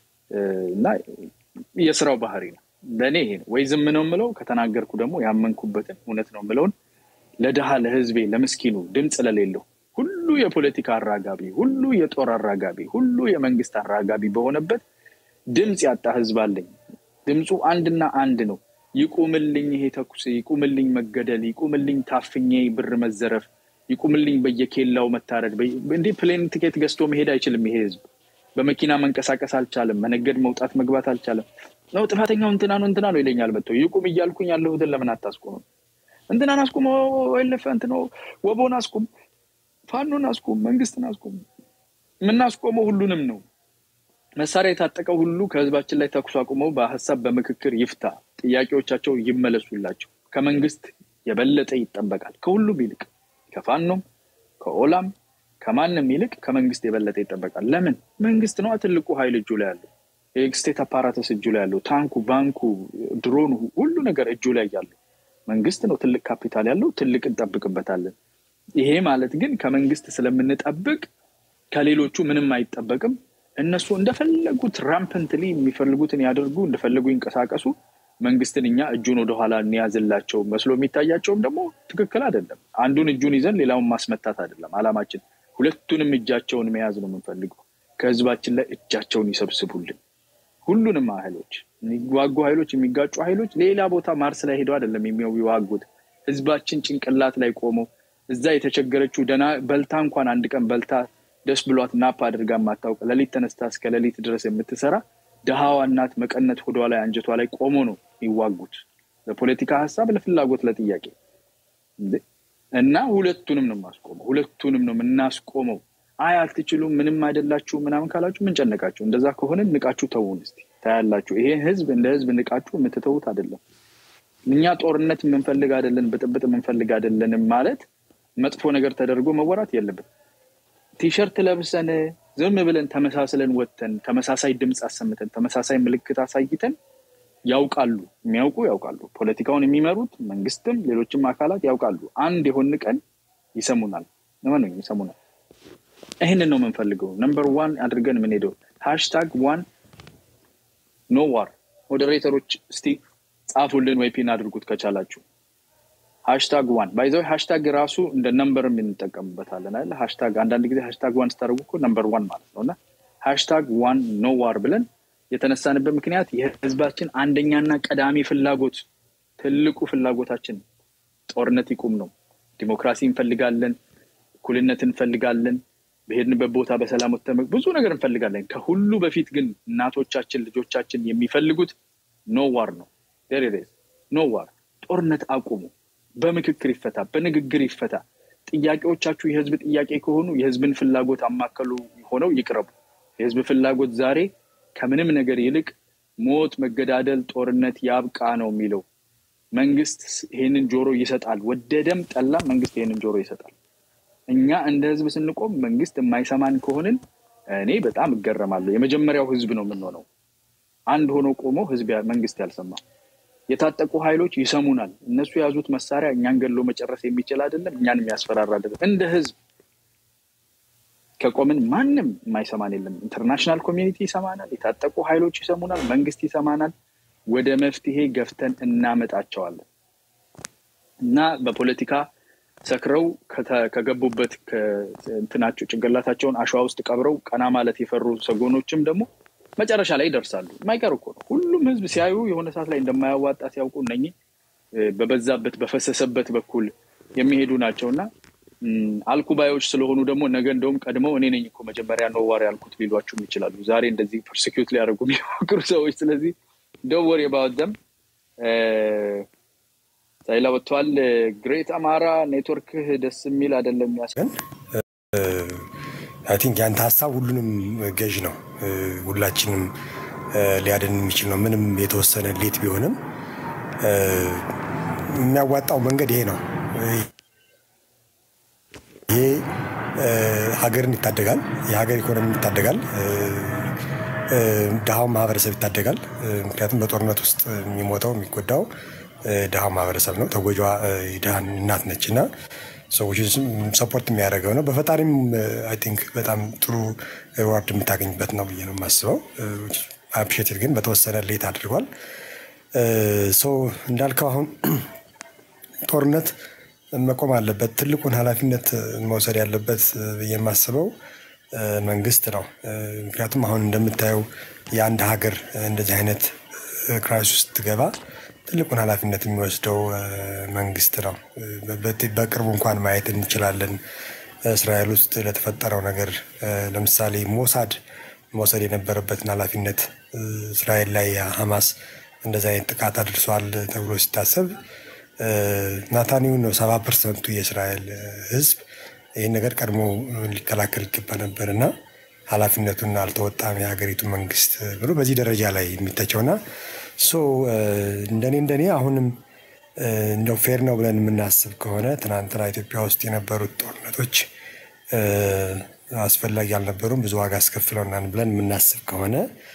S2: እና የስራው ባህሪ ነው። ለእኔ ይሄ ነው። ወይ ዝም ነው የምለው፣ ከተናገርኩ ደግሞ ያመንኩበትን እውነት ነው የምለውን ለድሃ ለህዝቤ፣ ለምስኪኑ ድምፅ ለሌለው ሁሉ የፖለቲካ አራጋቢ፣ ሁሉ የጦር አራጋቢ፣ ሁሉ የመንግስት አራጋቢ በሆነበት ድምፅ ያጣ ህዝብ አለኝ። ድምፁ አንድና አንድ ነው። ይቁምልኝ ይሄ ተኩስ፣ ይቁምልኝ መገደል፣ ይቁምልኝ ታፍኜ ብር መዘረፍ፣ ይቁምልኝ በየኬላው መታረድ። እንዲህ ፕሌን ቲኬት ገዝቶ መሄድ አይችልም ይሄ ህዝብ። በመኪና መንቀሳቀስ አልቻለም። መነገድ መውጣት መግባት አልቻለም። ነው ጥፋተኛው እንትና ነው እንትና ነው ይለኛል መጥቶ። ይቁም እያልኩኝ ያለሁትን ለምን አታስቁምም? እንትናን አስቁም፣ ወይለፈ እንትን ወቦን አስቁም፣ ፋኖን አስቁም፣ መንግስትን አስቁም። የምናስቆመው ሁሉንም ነው። መሳሪያ የታጠቀው ሁሉ ከህዝባችን ላይ ተኩስ አቁመው በሀሳብ በምክክር ይፍታ፣ ጥያቄዎቻቸው ይመለሱላቸው። ከመንግስት የበለጠ ይጠበቃል። ከሁሉም ይልቅ ከፋኖም ከኦላም ከማንም ይልቅ ከመንግስት የበለጠ ይጠበቃል። ለምን? መንግስት ነዋ ትልቁ ኃይል እጁ ላይ ያለው የስቴት አፓራተስ እጁ ላይ ያለው ታንኩ፣ ባንኩ፣ ድሮኑ፣ ሁሉ ነገር እጁ ላይ ያለው መንግስት ነው። ትልቅ ካፒታል ያለው ትልቅ እንጠብቅበታለን። ይሄ ማለት ግን ከመንግስት ስለምንጠብቅ ከሌሎቹ ምንም አይጠበቅም። እነሱ እንደፈለጉት ራምፐንትሊ የሚፈልጉትን ያደርጉ፣ እንደፈለጉ ይንቀሳቀሱ። መንግስትን እኛ እጁን ወደኋላ እንያዝላቸው መስሎ የሚታያቸውም ደግሞ ትክክል አይደለም። አንዱን እጁን ይዘን ሌላውን ማስመታት አይደለም አላማችን። ሁለቱንም እጃቸውን መያዝ ነው የምንፈልገው። ከህዝባችን ላይ እጃቸውን ይሰብስቡልን። ሁሉንም ኃይሎች የሚዋጉ ኃይሎች የሚጋጩ ኃይሎች ሌላ ቦታ ማርስ ላይ ሄደው አይደለም የሚዋጉት። ህዝባችን ጭንቅላት ላይ ቆመው እዛ የተቸገረችው ደና በልታ እንኳን አንድ ቀን በልታ ደስ ብሏት ናፕ አድርጋ የማታውቅ ሌሊት ተነስታ እስከ ሌሊት ድረስ የምትሰራ ድሃዋ እናት መቀነት ሆዷ ላይ አንጀቷ ላይ ቆሞ ነው የሚዋጉት ለፖለቲካ ሀሳብ፣ ለፍላጎት፣ ለጥያቄ እና ሁለቱንም ነው የማስቆመው። ሁለቱንም ነው የምናስቆመው። አይ አልትችሉም፣ ምንም አይደላችሁ ምናምን ካላችሁ ምን ጨነቃችሁ? እንደዛ ከሆነ ንቃችሁ ተውን እስኪ ታያላችሁ። ይሄ ህዝብ እንደ ህዝብ ንቃችሁ የምትተዉት አይደለም። እኛ ጦርነት የምንፈልግ አይደለን፣ ብጥብጥ የምንፈልግ አይደለንም ማለት መጥፎ ነገር ተደርጎ መወራት የለበት። ቲሸርት ለብሰን ዝም ብለን ተመሳስለን ወጥተን ተመሳሳይ ድምፅ አሰምተን ተመሳሳይ ምልክት አሳይተን ያውቃሉ፣ የሚያውቁ ያውቃሉ። ፖለቲካውን የሚመሩት መንግስትም ሌሎችም አካላት ያውቃሉ። አንድ የሆን ቀን ይሰሙናል፣ ለምን ይሰሙናል። ይህንን ነው የምንፈልገው። ነምበር ዋን አድርገን የምንሄደው ሃሽታግ ዋን ኖ ዋር። ሞዴሬተሮች እስቲ ጻፉልን ወይ ፒን አድርጉት ከቻላችሁ። ሃሽታግ ዋን ባይዘው ሃሽታግ ራሱ እንደ ነምበርም እንጠቀምበታለን አይደል? ሃሽታግ አንዳንድ ጊዜ ሃሽታግ ዋን ስታደርጉ እኮ ነምበር ዋን ማለት ነው። እና ሃሽታግ ዋን ኖ ዋር ብለን የተነሳንበት ምክንያት የህዝባችን አንደኛና ቀዳሚ ፍላጎት ትልቁ ፍላጎታችን ጦርነት ይቁም ነው። ዲሞክራሲ እንፈልጋለን፣ እኩልነት እንፈልጋለን፣ በሄድንበት ቦታ በሰላም ወጥተን ብዙ ነገር እንፈልጋለን። ከሁሉ በፊት ግን እናቶቻችን ልጆቻችን የሚፈልጉት ኖ ዋር ነው። ኖ ዋር፣ ጦርነት አቁሙ፣ በምክክር ይፈታ፣ በንግግር ይፈታ። ጥያቄዎቻችሁ የህዝብ ጥያቄ ከሆኑ የህዝብን ፍላጎት አማከሉ ሆነው ይቅረቡ። የህዝብ ፍላጎት ዛሬ ከምንም ነገር ይልቅ ሞት፣ መገዳደል፣ ጦርነት ያብቃ ነው የሚለው። መንግስት ይህንን ጆሮ ይሰጣል። ወደደም ጠላ መንግስት ይህንን ጆሮ ይሰጣል። እኛ እንደ ህዝብ ስንቆም መንግስት የማይሰማን ከሆንን እኔ በጣም እገረማለሁ። የመጀመሪያው ህዝብ ነው የምንሆነው። አንድ ሆኖ ቆሞ ህዝብ መንግስት ያልሰማ የታጠቁ ኃይሎች ይሰሙናል። እነሱ የያዙት መሳሪያ እኛን ገሎ መጨረስ የሚችል አይደለም፣ እኛን የሚያስፈራራ አይደለም። እንደ ህዝብ ከቆምን ማንም የማይሰማን የለም። ኢንተርናሽናል ኮሚኒቲ ይሰማናል፣ የታጠቁ ኃይሎች ይሰሙናል፣ መንግስት ይሰማናል። ወደ መፍትሄ ገፍተን እናመጣቸዋለን እና በፖለቲካ ሰክረው ከገቡበት እንትናቸው ጭንቅላታቸውን አሸዋ ውስጥ ቀብረው ቀና ማለት የፈሩ ሰጎኖችም ደግሞ መጨረሻ ላይ ይደርሳሉ። የማይቀር እኮ ነው። ሁሉም ህዝብ ሲያዩ የሆነ ሰዓት ላይ እንደማያዋጣ ሲያውቁ እነኚህ በበዛበት በፈሰሰበት በኩል የሚሄዱ ናቸው እና አልኩባዮች ስለሆኑ ደግሞ ነገ እንደውም ቀድመው እኔ ነኝ እኮ መጀመሪያ ነው ዋር ያልኩት ሊሏችሁም ይችላሉ። ዛሬ እንደዚህ ፐርሲኪዩት ሊያደርጉ የሚሞክሩ ሰዎች። ስለዚህ ዶንት ወሪ አባውት ዘም። ሳይላ ወጥተዋል። ግሬት አማራ ኔትወርክህ ደስ የሚል አይደለም ያስ
S6: አይ ቲንክ ያንተ ሀሳብ ሁሉንም ገዥ ነው፣ ሁላችንም ሊያድን የሚችል ነው። ምንም የተወሰነ ሌት ቢሆንም የሚያዋጣው መንገድ ይሄ ነው። ይሄ ሀገርን ይታደጋል፣ የሀገር ኢኮኖሚ ይታደጋል፣ ድሃውን ማህበረሰብ ይታደጋል። ምክንያቱም በጦርነት ውስጥ የሚሞተው የሚጎዳው ድሃው ማህበረሰብ ነው። ተጎጇ ድሃን እናት ነች እና ሰዎችን ሰፖርት የሚያደርገው ነው። በፈጣሪም አይ ቲንክ በጣም ጥሩ ሪዋርድ የምታገኝበት ነው ብዬ ነው የማስበው። አፕሪሼትድ ግን በተወሰነ ሌት አድርጓል። ሰው እንዳልከው አሁን ጦርነት መቆም አለበት። ትልቁን ኃላፊነት መውሰድ ያለበት ብዬ የማስበው መንግስት ነው። ምክንያቱም አሁን እንደምታየው የአንድ ሀገር እንደዚህ አይነት ክራይስ ውስጥ ትገባ ትልቁን ኃላፊነት የሚወስደው መንግስት ነው። በቅርቡ እንኳን ማየት እንችላለን። እስራኤል ውስጥ ለተፈጠረው ነገር ለምሳሌ ሞሳድ መውሰድ የነበረበትን ኃላፊነት እስራኤል ላይ ሀማስ እንደዚህ አይነት ጥቃት አድርሷል ተብሎ ሲታሰብ ናታኒውን ነው ሰባ ፐርሰንቱ የእስራኤል ህዝብ ይህን ነገር ቀድሞ ሊከላከል ይገባ ነበር እና ኃላፊነቱን አልተወጣም የሀገሪቱ መንግስት ብሎ በዚህ ደረጃ ላይ የሚተቸውና ሶ እንደኔ እንደኔ አሁንም እንደው ፌር ነው ብለን የምናስብ ከሆነ ትናንትና ኢትዮጵያ ውስጥ የነበሩት ጦርነቶች አስፈላጊ አልነበሩም፣ ብዙ ዋጋ አስከፍለውናል ብለን የምናስብ ከሆነ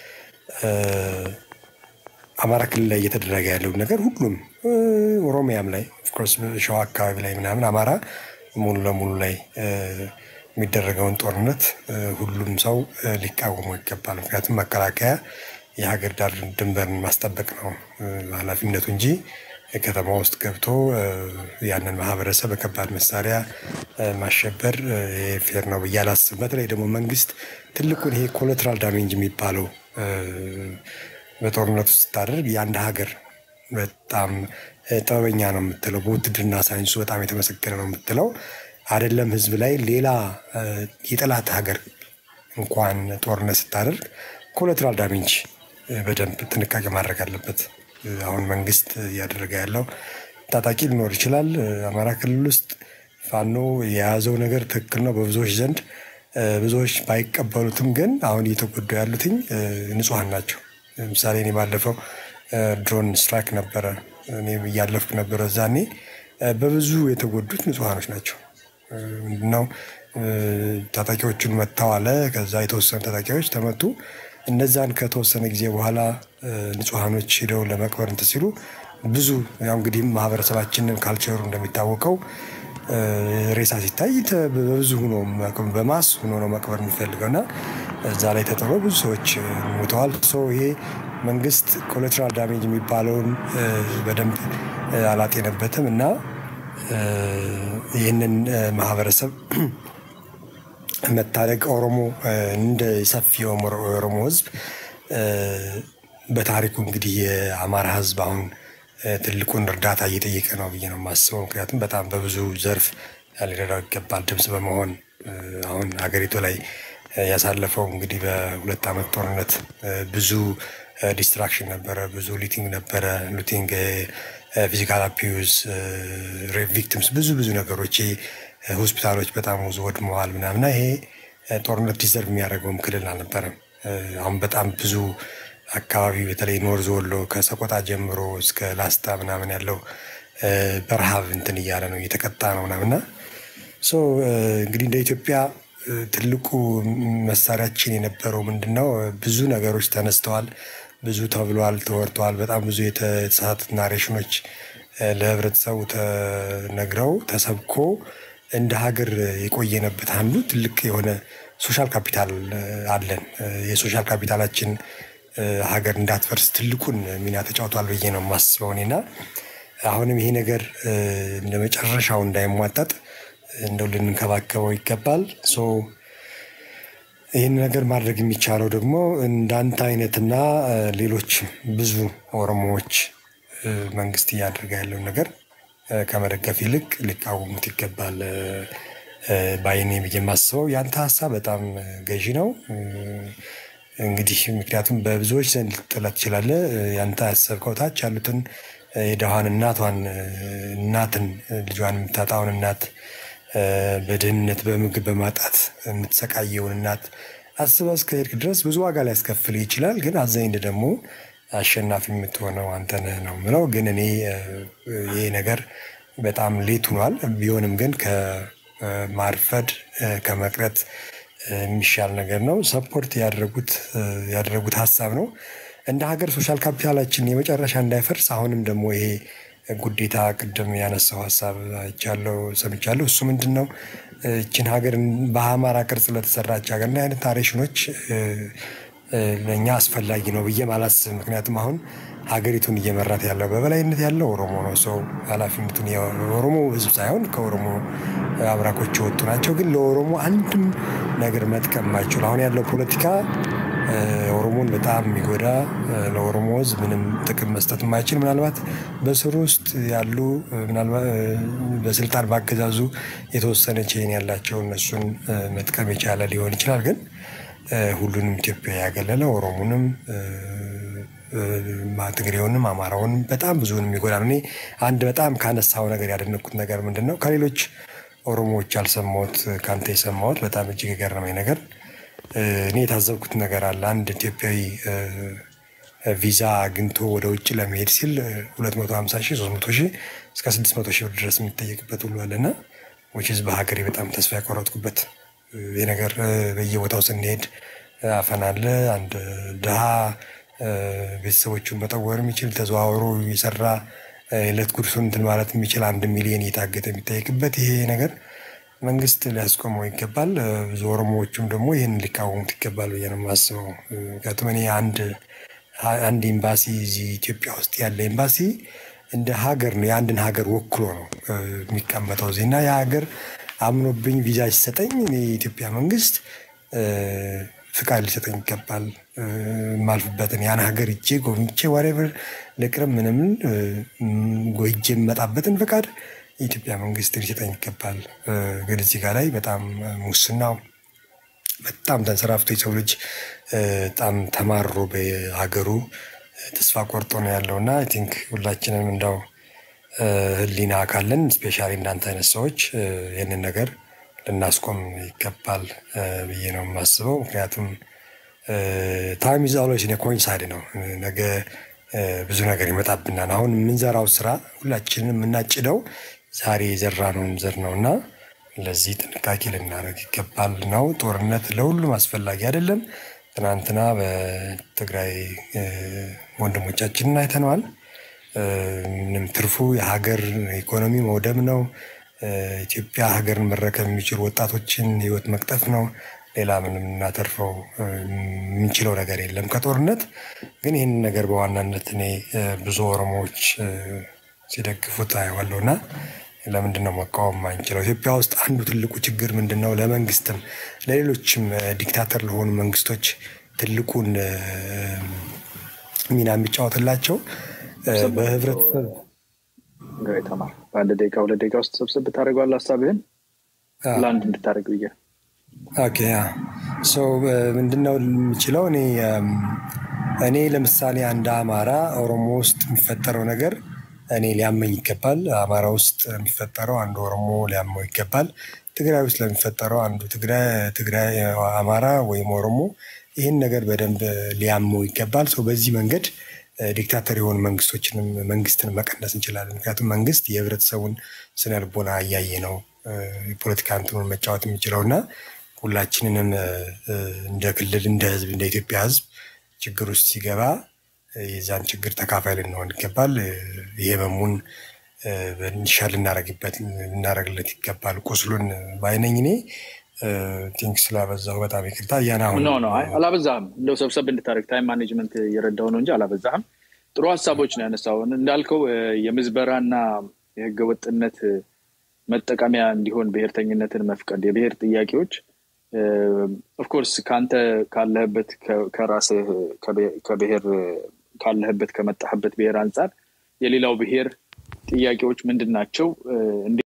S6: አማራ ክልል ላይ እየተደረገ ያለው ነገር ሁሉም ኦሮሚያም ላይ ኦፍኮርስ ሸዋ አካባቢ ላይ ምናምን አማራ ሙሉ ለሙሉ ላይ የሚደረገውን ጦርነት ሁሉም ሰው ሊቃወሙ ይገባል። ምክንያቱም መከላከያ የሀገር ዳር ድንበርን ማስጠበቅ ነው ኃላፊነቱ እንጂ ከተማ ውስጥ ገብቶ ያንን ማህበረሰብ በከባድ መሳሪያ ማሸበር ፌር ነው ብዬ አላስብም። በተለይ ደግሞ መንግስት ትልቁን ይሄ ኮላትራል ዳሜንጅ የሚባለው በጦርነት ውስጥ ስታደርግ የአንድ ሀገር በጣም ጥበበኛ ነው የምትለው፣ በውትድርና ሳይንሱ በጣም የተመሰገነ ነው የምትለው አይደለም ህዝብ ላይ ሌላ የጠላት ሀገር እንኳን ጦርነት ስታደርግ ኮላትራል ዳሜንጅ በደንብ ጥንቃቄ ማድረግ አለበት። አሁን መንግስት እያደረገ ያለው ታጣቂ ሊኖር ይችላል። አማራ ክልል ውስጥ ፋኖ የያዘው ነገር ትክክል ነው በብዙዎች ዘንድ ብዙዎች ባይቀበሉትም፣ ግን አሁን እየተጎዱ ያሉትኝ ንጹሐን ናቸው። ለምሳሌ እኔ ባለፈው ድሮን ስትራይክ ነበረ፣ እኔ እያለፍኩ ነበረ እዛኔ በብዙ የተጎዱት ንጹሐኖች ናቸው። ምንድነው ታጣቂዎቹን መጥተው አለ። ከዛ የተወሰኑ ታጣቂዎች ተመቱ። እነዛን ከተወሰነ ጊዜ በኋላ ንጹሐኖች ሄደው ለመቅበር እንትን ሲሉ ብዙ ያው እንግዲህ ማህበረሰባችንን ካልቸሩ እንደሚታወቀው ሬሳ ሲታይ በብዙ ሆኖ በማስ ሆኖ ነው መቅበር የሚፈልገው እና እዛ ላይ ተጥሎ ብዙ ሰዎች ሞተዋል። ይሄ መንግስት ኮላትራል ዳሜጅ የሚባለውን በደንብ አላጤነበትም እና ይህንን ማህበረሰብ መታደግ ኦሮሞ እንደ ሰፊ የኦሮሞ ህዝብ በታሪኩ እንግዲህ የአማራ ህዝብ አሁን ትልቁን እርዳታ እየጠየቀ ነው ብዬ ነው የማስበው። ምክንያቱም በጣም በብዙ ዘርፍ ሊረዳው ይገባል ድምፅ በመሆን አሁን ሀገሪቱ ላይ ያሳለፈው እንግዲህ በሁለት ዓመት ጦርነት ብዙ ዲስትራክሽን ነበረ፣ ብዙ ሉቲንግ ነበረ። ሉቲንግ፣ ፊዚካል አፒዩዝ፣ ሬፕ ቪክቲምስ፣ ብዙ ብዙ ነገሮች ሆስፒታሎች በጣም ብዙ ወድመዋል ምናምና ይሄ ጦርነት ዲዘርቭ የሚያደርገውም ክልል አልነበረም። አሁን በጣም ብዙ አካባቢ በተለይ ኖርዝ ወሎ ከሰቆጣ ጀምሮ እስከ ላስታ ምናምን ያለው በረሃብ እንትን እያለ ነው እየተቀጣ ነው ምናምና ሶ እንግዲህ እንደ ኢትዮጵያ ትልቁ መሳሪያችን የነበረው ምንድን ነው? ብዙ ነገሮች ተነስተዋል፣ ብዙ ተብሏል፣ ተወርተዋል። በጣም ብዙ የተሳሳቱ ናሬሽኖች ለህብረተሰቡ ተነግረው ተሰብኮ እንደ ሀገር የቆየነበት አንዱ ትልቅ የሆነ ሶሻል ካፒታል አለን። የሶሻል ካፒታላችን ሀገር እንዳትፈርስ ትልቁን ሚና ተጫውቷል ብዬ ነው የማስበው እኔና አሁንም ይሄ ነገር እንደ መጨረሻው እንዳይሟጠጥ እንደው ልንንከባከበው ይገባል። ሶ ይህን ነገር ማድረግ የሚቻለው ደግሞ እንዳንተ አይነትና ሌሎች ብዙ ኦሮሞዎች መንግስት እያደረገ ያለውን ነገር ከመደገፍ ይልቅ ሊቃወሙት ይገባል ባይኔ ብዬ የማስበው ያንተ ሀሳብ በጣም ገዢ ነው። እንግዲህ ምክንያቱም በብዙዎች ዘንድ ልትጠላ ትችላለህ። ያንተ ያሰብከው ታች ያሉትን የደሃን እናቷን እናትን ልጇን የምታጣውን እናት በድህነት በምግብ በማጣት የምትሰቃየውን እናት አስበህ እስከሄድክ ድረስ ብዙ ዋጋ ሊያስከፍል ይችላል። ግን አዛኝ ደግሞ አሸናፊ የምትሆነው አንተ ነህ ነው የምለው። ግን እኔ ይሄ ነገር በጣም ሌት ሆኗል። ቢሆንም ግን ከማርፈድ ከመቅረት የሚሻል ነገር ነው። ሰፖርት ያደረጉት ያደረጉት ሀሳብ ነው። እንደ ሀገር ሶሻል ካፒታላችን የመጨረሻ እንዳይፈርስ አሁንም ደግሞ ይሄ ጉዴታ ቅድም ያነሳው ሀሳብ አይቻለሁ ሰምቻለሁ። እሱ ምንድን ነው? እችን ሀገር በአማራ ቅርጽ ለተሰራች ሀገር እንዲህ አይነት ናሬሽኖች ለእኛ አስፈላጊ ነው ብዬም አላስብም። ምክንያቱም አሁን ሀገሪቱን እየመራት ያለው በበላይነት ያለው ኦሮሞ ነው። ሰው ኃላፊነቱን የኦሮሞ ሕዝብ ሳይሆን ከኦሮሞ አብራኮች የወጡ ናቸው። ግን ለኦሮሞ አንድም ነገር መጥቀም የማይችሉ አሁን ያለው ፖለቲካ ኦሮሞን በጣም የሚጎዳ ለኦሮሞ ሕዝብ ምንም ጥቅም መስጠት የማይችል ምናልባት በስሩ ውስጥ ያሉ ምናልባት በስልጣን ባገዛዙ የተወሰነ ቼን ያላቸው እነሱን መጥቀም የቻለ ሊሆን ይችላል። ግን ሁሉንም ኢትዮጵያ ያገለለ ኦሮሞንም ትግሬውንም አማራውንም በጣም ብዙውን የሚጎዳ ነው። እኔ አንድ በጣም ካነሳው ነገር ያደነኩት ነገር ምንድን ነው? ከሌሎች ኦሮሞዎች ያልሰማሁት ከአንተ የሰማሁት በጣም እጅግ የገረመኝ ነገር እኔ የታዘብኩት ነገር አለ። አንድ ኢትዮጵያዊ ቪዛ አግኝቶ ወደ ውጭ ለመሄድ ሲል 250 ሺህ 300 ሺህ እስከ 600 ሺህ ብር ድረስ የሚጠየቅበት ሁሉ አለና ዊችዝ በሀገሬ በጣም ተስፋ ያቆረጥኩበት ይህ ነገር በየቦታው ስንሄድ አፈና አለ። አንድ ድሃ ቤተሰቦቹን መጠወር የሚችል ተዘዋውሮ የሰራ የዕለት ጉርሱን እንትን ማለት የሚችል አንድ ሚሊዮን እየታገተ የሚጠየቅበት ይሄ ነገር መንግስት ሊያስቆመው ይገባል። ብዙ ኦሮሞዎቹም ደግሞ ይህን ሊቃወሙት ይገባል ብዬ ነው የማስበው። ምክንያቱም እኔ አንድ አንድ ኤምባሲ እዚህ ኢትዮጵያ ውስጥ ያለ ኤምባሲ እንደ ሀገር ነው የአንድን ሀገር ወክሎ ነው የሚቀመጠው እዚህ እና የሀገር አምኖብኝ ቪዛ ሲሰጠኝ የኢትዮጵያ መንግስት ፍቃድ ሊሰጠኝ ይገባል። የማልፍበትን ያን ሀገር እጄ ጎብኝቼ ዋሬቨር ልቅርም ምንም ጎይጄ የምመጣበትን ፍቃድ የኢትዮጵያ መንግስት ሊሰጠኝ ይገባል። ግን እዚህ ጋር ላይ በጣም ሙስናው በጣም ተንሰራፍቶ የሰው ልጅ በጣም ተማሮ በሀገሩ ተስፋ ቆርጦ ነው ያለው እና አይ ቲንክ ሁላችንም እንዳው ህሊና ካለን ስፔሻሊ እንዳንተ አይነት ሰዎች ይህንን ነገር ልናስቆም ይገባል ብዬ ነው የማስበው። ምክንያቱም ታይም ኢዝ ኦልዌይስ ኢን ኮይንሳይድ ነው። ነገ ብዙ ነገር ይመጣብናል። አሁን የምንዘራው ስራ ሁላችንም የምናጭደው ዛሬ የዘራነውን ዘር ነው እና ለዚህ ጥንቃቄ ልናደርግ ይገባል ነው። ጦርነት ለሁሉም አስፈላጊ አይደለም። ትናንትና በትግራይ ወንድሞቻችንን አይተነዋል። ምንም ትርፉ የሀገር ኢኮኖሚ መውደም ነው። ኢትዮጵያ ሀገርን መረከብ የሚችሉ ወጣቶችን ህይወት መቅጠፍ ነው። ሌላ ምንም እናተርፈው የምንችለው ነገር የለም ከጦርነት። ግን ይህንን ነገር በዋናነት እኔ ብዙ ኦሮሞዎች ሲደግፉት አየዋለሁ እና ለምንድን ነው መቃወም ማንችለው? ኢትዮጵያ ውስጥ አንዱ ትልቁ ችግር ምንድን ነው? ለመንግስትም ለሌሎችም ዲክታተር ለሆኑ መንግስቶች ትልቁን ሚና የሚጫወትላቸው በህብረተሰብ
S2: ተማር በአንድ ደቂቃ ሁለት ደቂቃ ውስጥ ሰብስብ ታደርገዋለህ ሀሳብህን ለአንድ እንድታደርግ ብዬ
S6: ኦኬ ሰው ምንድነው የምችለው እኔ እኔ ለምሳሌ አንድ አማራ ኦሮሞ ውስጥ የሚፈጠረው ነገር እኔ ሊያመኝ ይገባል። አማራ ውስጥ የሚፈጠረው አንዱ ኦሮሞ ሊያመው ይገባል። ትግራይ ውስጥ ለሚፈጠረው አንዱ ትግራይ አማራ ወይም ኦሮሞ ይህን ነገር በደንብ ሊያመው ይገባል። ሰው በዚህ መንገድ ዲክታተር የሆኑ መንግስቶችንም መንግስትን መቀነስ እንችላለን። ምክንያቱም መንግስት የህብረተሰቡን ስነ ልቦና እያየ ነው የፖለቲካ እንትኑን መጫወት የሚችለው እና ሁላችንንም እንደ ክልል፣ እንደ ህዝብ፣ እንደ ኢትዮጵያ ህዝብ ችግር ውስጥ ሲገባ የዛን ችግር ተካፋይ ልንሆን ይገባል። ይሄ ህመሙን እንዲሻል ልናረግበት ልናረግለት ይገባል። ቁስሉን ባይነኝ እኔ ቲንክ ስላበዛሁ በጣም ይቅርታ። እያን አሁን
S2: ኖ ኖ አላበዛህም። እንደው ሰብሰብ እንድታደርግ ታይም ማኔጅመንት እየረዳው ነው እንጂ አላበዛህም። ጥሩ ሀሳቦች ነው ያነሳው። እንዳልከው የምዝበራና የህገ ወጥነት መጠቀሚያ እንዲሆን ብሔርተኝነትን መፍቀድ የብሔር ጥያቄዎች ኦፍኮርስ ከአንተ ካለህበት ከራስህ ከብሔር ካለህበት ከመጣህበት ብሔር አንጻር የሌላው ብሔር ጥያቄዎች ምንድን ናቸው?